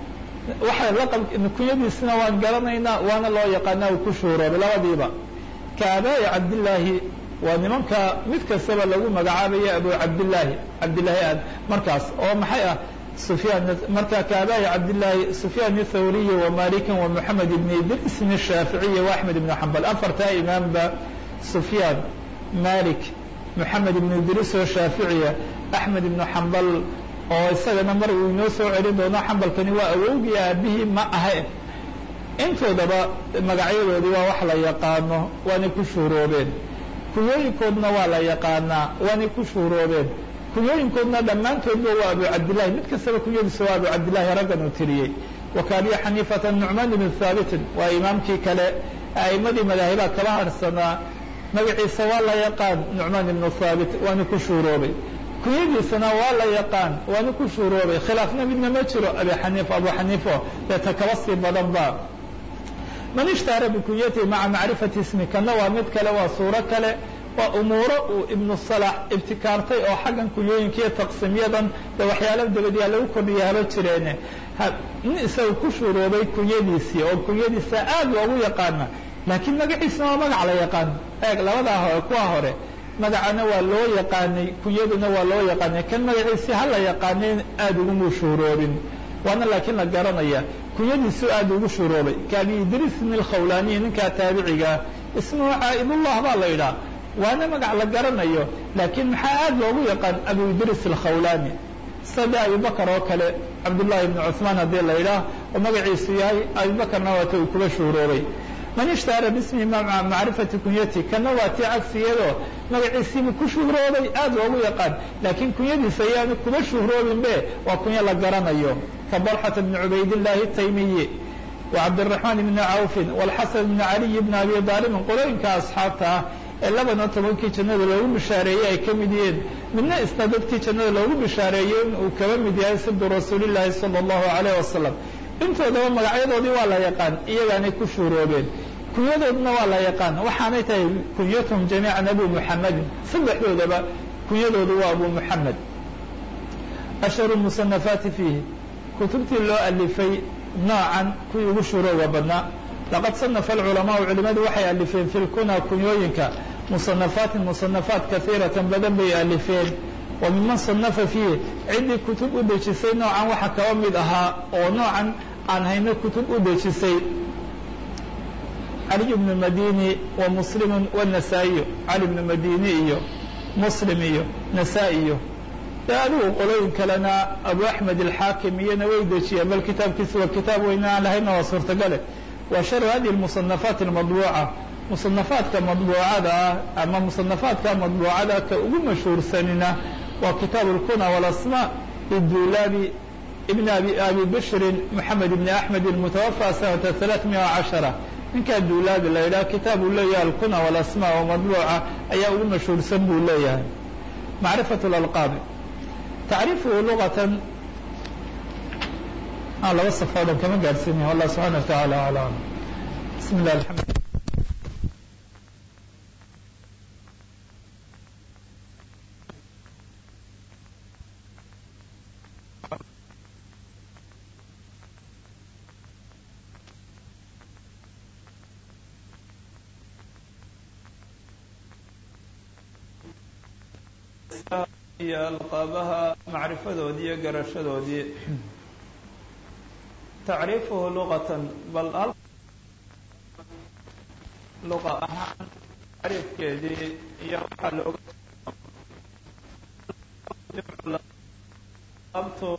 waxa laqab kunyadiisina waan garanaynaa waana loo yaqaanaa uu ku shuhuroobay labadiiba ka aabaa'i cabdillaahi waa nimanka mid kastaba lagu magacaabaya abu cabdillaahi cabdillaahi aad markaas oo maxay ah sufyaan marka ka aabaa'i cabdillaahi sufyaan athawriyi wa malikin wa moxamed ibn idris ibn shaaficiyi wa axmed ibn xambal afartaa imaamba sufyaan malik moxamed ibn idris oo shaaficiya axmed ibn xambal oo isagana mar uu inoo soo celin doono xambalkani waa awowgii aabihii ma ahayn intoodaba magacyadoodii waa wax la yaqaano waanay ku shuhuroobeen kunyooyinkoodna waa la yaqaanaa waanay ku shuhuroobeen kunyooyinkoodna dhammaantoodba waa abu cabdillahi mid kastaba kunyadiisa waa abu cabdillahi raggan uu tiriyey wa ka abi xaniifata nucmaan ibn haabitin waa imaamkii kale a'immadii madaahibaa kaba harhsanaa magaciisa waa la yaqaan nucmaan ibnu haabit waana ku shuuroobay kunyadiisana waa la yaqaan waana ku shuuroobay khilaafna midna ma jiro abi xaniifa abu xaniifo dee ta kaba sii badan ba man ishtaara bikunyatihi maca macrifati ismi kana waa mid kale waa suuro kale waa umuuro uu ibnu salax ibtikaartay oo xaggan kunyooyinka iyo taqsiimyadan dee waxyaala dabadiyaa lagu kordhiya haba jireene nin isaga ku shuuroobay kunyadiisii oo kunyadiisa aad loogu yaqaana laakiin magaciisna waa magac la yaqaan eeg labadaa hore kuwa hore magacana waa loo yaqaanay kunyaduna waa loo yaqaanay kan magaciisii ha la yaqaanay aada uguma shuuroobin waana laakiin la garanaya kunyadiisu aad ugu shuuroobay kaabi idriisin alkhawlaaniyi ninkaa taabicigaa ismuhu caa'idullah baa la yidhaha waana magac la garanayo laakiin maxaa aad loogu yaqaan abu idriis alkhawlaani sida abubakar oo kale cabdullahi ibnu cuثmaan haddii la yidhaah oo magaciisu yahay abubakarna waata uu kuba shuuroobay man ishtaara bismihi maca macrifati kunyati kana waa tii cagsigeedoo magaciisiibu ku shuhroobay aad loogu yaqaan laakiin kunyadiisa ayaanu kuba shuhroobin be waa kunyo la garanayo ka balxata bni cubaydillaahi taymiyi wa cabdiraxmaan ibni cawfin walxasan ibni caliy bni abi daalibin qolooyinka asxaabta ah ee labana tobankii jannada loogu bishaareeyey ay ka mid yihiin midna isna dadkii jannada loogu bishaareeyey in uu kaba mid yahay sibdu rasuulillaahi sala allahu calayh wasalam intoodaba magacyadoodii waa la yaqaan iyagaanay ku shuuroobeen kunyadoodna waa la yaqaan waxaanay tahay kunyatuhum jamiican abu muxamedin saddexdoodaba kunyadoodu waa abu muxamed ashharu musanafaati fiihi kutubtii loo alifay noocan kuwii ugu shuurooga badnaa laqad sanafa alculamaau culimadu waxay alifeen fi lkuna kunyooyinka musanafaatin musanafaat kaiiratan badan bay alifeen wa miman sanafa fiihi ciddii kutub u dejisay noocan waxa kaba mid ahaa oo noocan aan hayno kutub u dejisay cali bnu madini wa muslimu wanasaa-iyo cali bnu madini iyo muslim iyo nasaa- iyo dee adigu qolooyin kalena abu axmed alxaakim iyona way dejiyeen bal kitaabkiisa waa kitaab weyne aan lahayna waa suurtagale wa sharu hadihi musanafaat almadbuuca musanafaadka madbuucada ah ama musanafaadka madbuucada ka ugu mashhuursanina waa kitaabu اlkuna walasma lidulabi ibn abi abi bishrin moxamed ibn axmed mutawafى sanata ثalaثmiya cashara ninkaa duulaabi la yidhaha kitaab uu leeyahay alkuna walasma oo madbuuca ayaa ugu mashhuursan buu leeyahay macrifaة اlalqaabi tacriifuhu lugatan laba safo o dhan kama gaadhsiinaya wallah subxana wa taعala alam bismi lah aamd iyo alqaabaha macrifadoodii iyo garashadoodii tacriifuhu luqatan bal hal luqa ahaan tacriifkeedii iyo waxaa looga abtu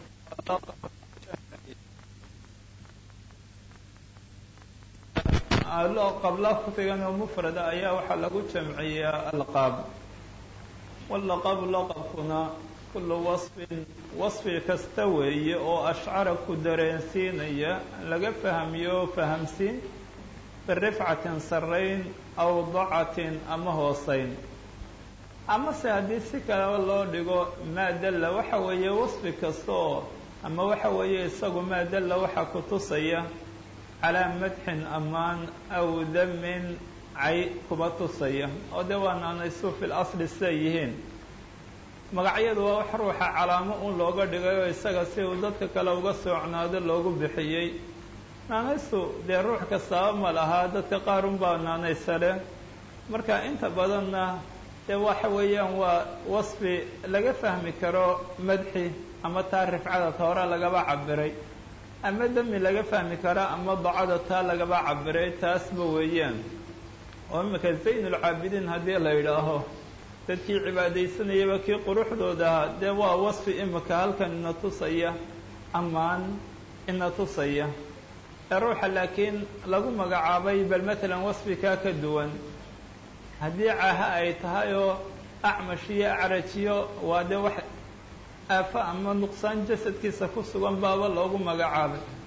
qabla kutigan oo mufrada ayaa waxaa lagu jamciyaa alqaab wallaqabu laqabkuna kullu wasfin wasfi kasta weeye oo ashcara ku dareensiinaya laga fahmiyo fahamsiin birifcatin sarrayn aw dacatin ama hoosayn amase haddii si kaleba loo dhigo maa dalla waxa weeye wasfi kasta oo ama waxa weeye isagu maa dalla waxaa ku tusaya calaa madxin ammaan aw damin cay kuba tusaya oo dee waa naanaysu fil asli siday yihiin magacyadu waa wax ruuxa calaamo un looga dhigay oo isaga si uu dadka kale uga soocnaado loogu bixiyey naanaystu dee ruux kastaaba ma lahaa dadka qaar unbaa naanaysa leh marka inta badanna dee waxa weeyaan waa wasfi laga fahmi karo madxi ama taa rifcada ta hore lagaba cabiray ama demi laga fahmi karo ama dacada taa lagaba cabiray taasba weeyaan oo imika zaynulcaabidiin haddii la yidhaaho dadkii cibaadaysanayaba kii quruxdooda ahaa dee waa wasfi imika halkan ina tusaya ammaan ina tusaya ee ruuxa laakiin lagu magacaabay bal matalan wasfikaa ka duwan haddii caaha ay tahay oo acmash iyo acrajiyo waa dee wax aafo ama nuqsaan jasadkiisa ku sugan baaba loogu magacaabay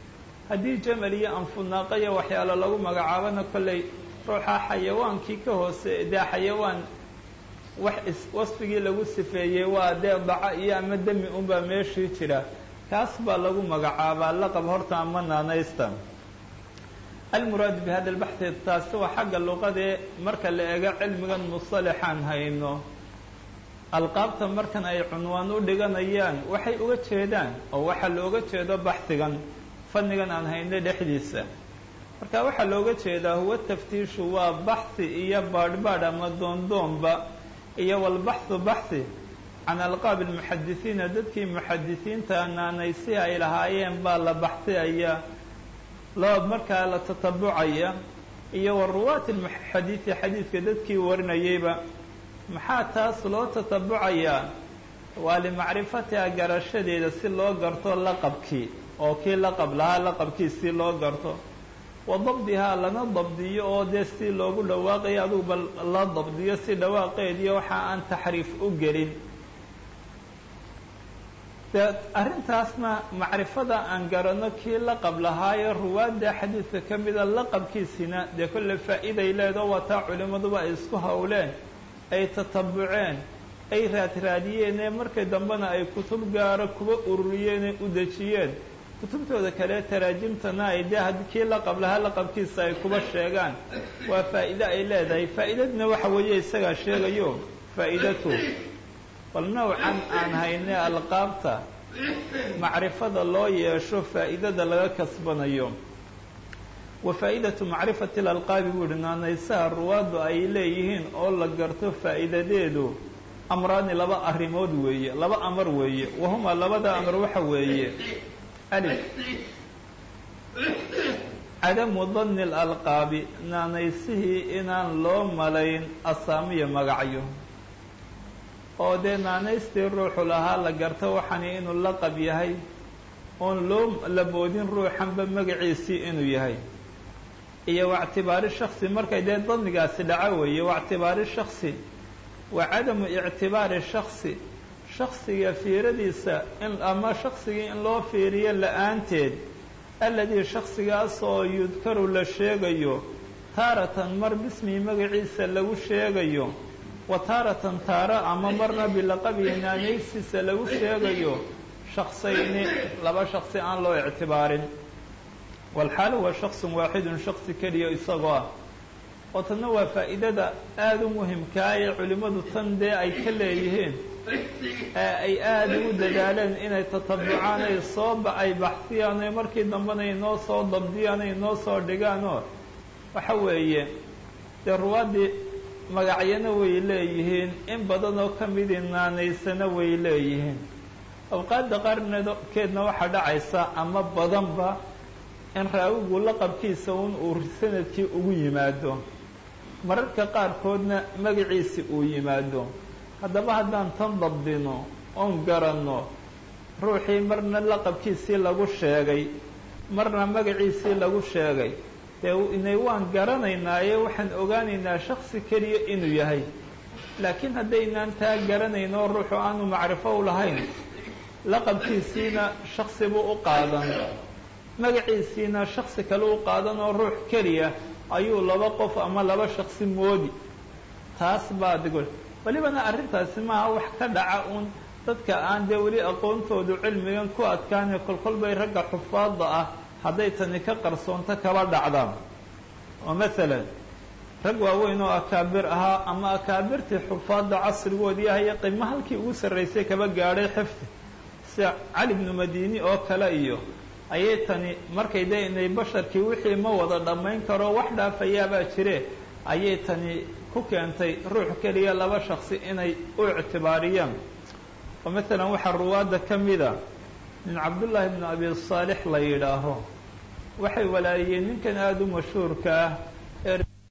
haddii jamal iyo anfunaaqa iyo waxyaalo lagu magacaabona kolley ruuxa xayawaankii ka hoose dee xayawaan wax is wasfigii lagu sifeeyey waa dee daca iyo ama demi unbaa meeshii jira kaas baa lagu magacaabaa laqab horta ama naanaysta almuraadu bi hada albaxthi taasi waa xagga luqadee marka la eego cilmigan musalaxaan hayno alqaabta markan ay cunwaan u dhiganayaan waxay uga jeedaan oo waxaa looga jeedo baxhigan fannigan aan hayno dhexdiisa marka waxaa looga jeedaa huwa taftiishu waa baxhi iyo baadhbaadh ama doondoonba iyo walbaxhu baxhi can alqaab almuxadisiina dadkii muxadisiinta naanaysi ay lahaayeen baa la baxhiyaya loo markaa la tatabucaya iyo wa ruwaati lxadiidi xadiidka dadkii warinayeyba maxaa taas loo tatabucayaa waa limacrifatiha garashadeeda si loo garto laqabkii oo kii laqab lahaa laqabkii si loo garto wa dabdihaa lana dabdiyo oo dee si loogu dhawaaqayo aduguba la dabdiyo si dhawaaqeediyo waxa aan taxriif u gelin dee arrintaasna macrifada aan garanno kii laqab lahaayo ruwaadda xadiidka ka mida laqabkiisina dee kolle faa'iiday leedo wataa culimmaduba ay isku howleen ay tatabuceen ay raadraadiyeen ee markii dambena ay kutub gaaro kuba ururiyeen ee u dejiyeen kutubtooda kale taraajimtana ay dee haddii kii laqab lahaa laqabkiisa ay kuba sheegaan waa faa'iide ay leedahay faa'iidadna waxa weeye isagaa sheegayo faa'idatu bal nowcan aan hayne alqaabta macrifada loo yeesho faa'idada laga kasbanayo wa faa'idatu macrifati lalqaabi buu ihi naanaysaha ruwaaddu ay leeyihiin oo la garto faa'iidadeedu amraani laba arrimood weeye laba amar weeye wahumaa labada amar waxa weeye alif cadamu danni alalqaabi naanaysihii inaan loo malayn asaamiya magacyo oo dee naanaystii ruuxu lahaa la garto waxani inuu laqab yahay oon loo laboodin ruuxanba magaciisii inuu yahay iyo waictibaari shaksi markay dee dannigaasi dhaco weeye waictibaari shaksi wa cadamu ictibaari shaksi shaksiga fiiradiisa in ama shaksigii in loo fiiriyo la-aanteed alladii shaksigaas oo yudkaru la sheegayo taaratan mar bismii magaciisa lagu sheegayo wa taaratan taaro ama marna bilaqabihi naanaysiisa lagu sheegayo shaksayni laba shaksi aan loo ictibaarin walxaalu waa shaksun waaxidun shaksi keliya isagoo ah oo tanna waa faa'iidada aada u muhimkaa ee culimmadu tan dee ay ka leeyihiin ee ay aada ugu dadaaleen inay tatabucaan ay sooba ay baxsiyaan oo markii dambena inoo soo dabdiyaan o inoo soo dhigaanoo waxa weeye dee ruwaaddii magacyana way leeyihiin in badan oo ka midii naanaysana way leeyihiin awqaadda qaarkeedna waxaa dhacaysa ama badanba in raawigu laqabkiisa un uu sanadkii ugu yimaado mararka qaarkoodna magaciisi uu yimaado haddaba haddaan tan dabdino oon garanno ruuxii marna laqabkiisii lagu sheegay marna magaciisii lagu sheegay dee inay waan garanaynaaye waxaan ogaanaynaa shaksi keliya inuu yahay laakiin haddaynaan taa garanayn oo ruuxu aanu macrifo u lahayn laqabkiisiina shaksi buu u qaadan magaciisiina shaksi kale u qaadan oo ruux keliya ayuu laba qof ama laba shaksi moodi taas baa digo welibana arrintaasi maaha wax ka dhaca uun dadka aan dee weli aqoontoodu cilmigan ku adkaane kolkol bay ragga xufaadda ah hadday tani ka qarsoonto kaba dhacdaan oo masalan rag waaweyn oo akaabir ahaa ama akaabirtii xufaadda casrigoodii ahaya qimo halkii ugu sarraysay kaba gaadhay xifdi sida cali bnu madini oo kale iyo ayay tani markay dee inay basharkii wixii ma wada dhammayn karo wax dhaafayaabaa jire ayay tani ku keentay ruux keliya laba shaksi inay u ictibaariyaan oo masalan waxaa ruwaadda ka mida nin cabdullaahi bnu abi saalix la yidhaaho waxay walaaliyeen ninkan aada u mashhuurka ah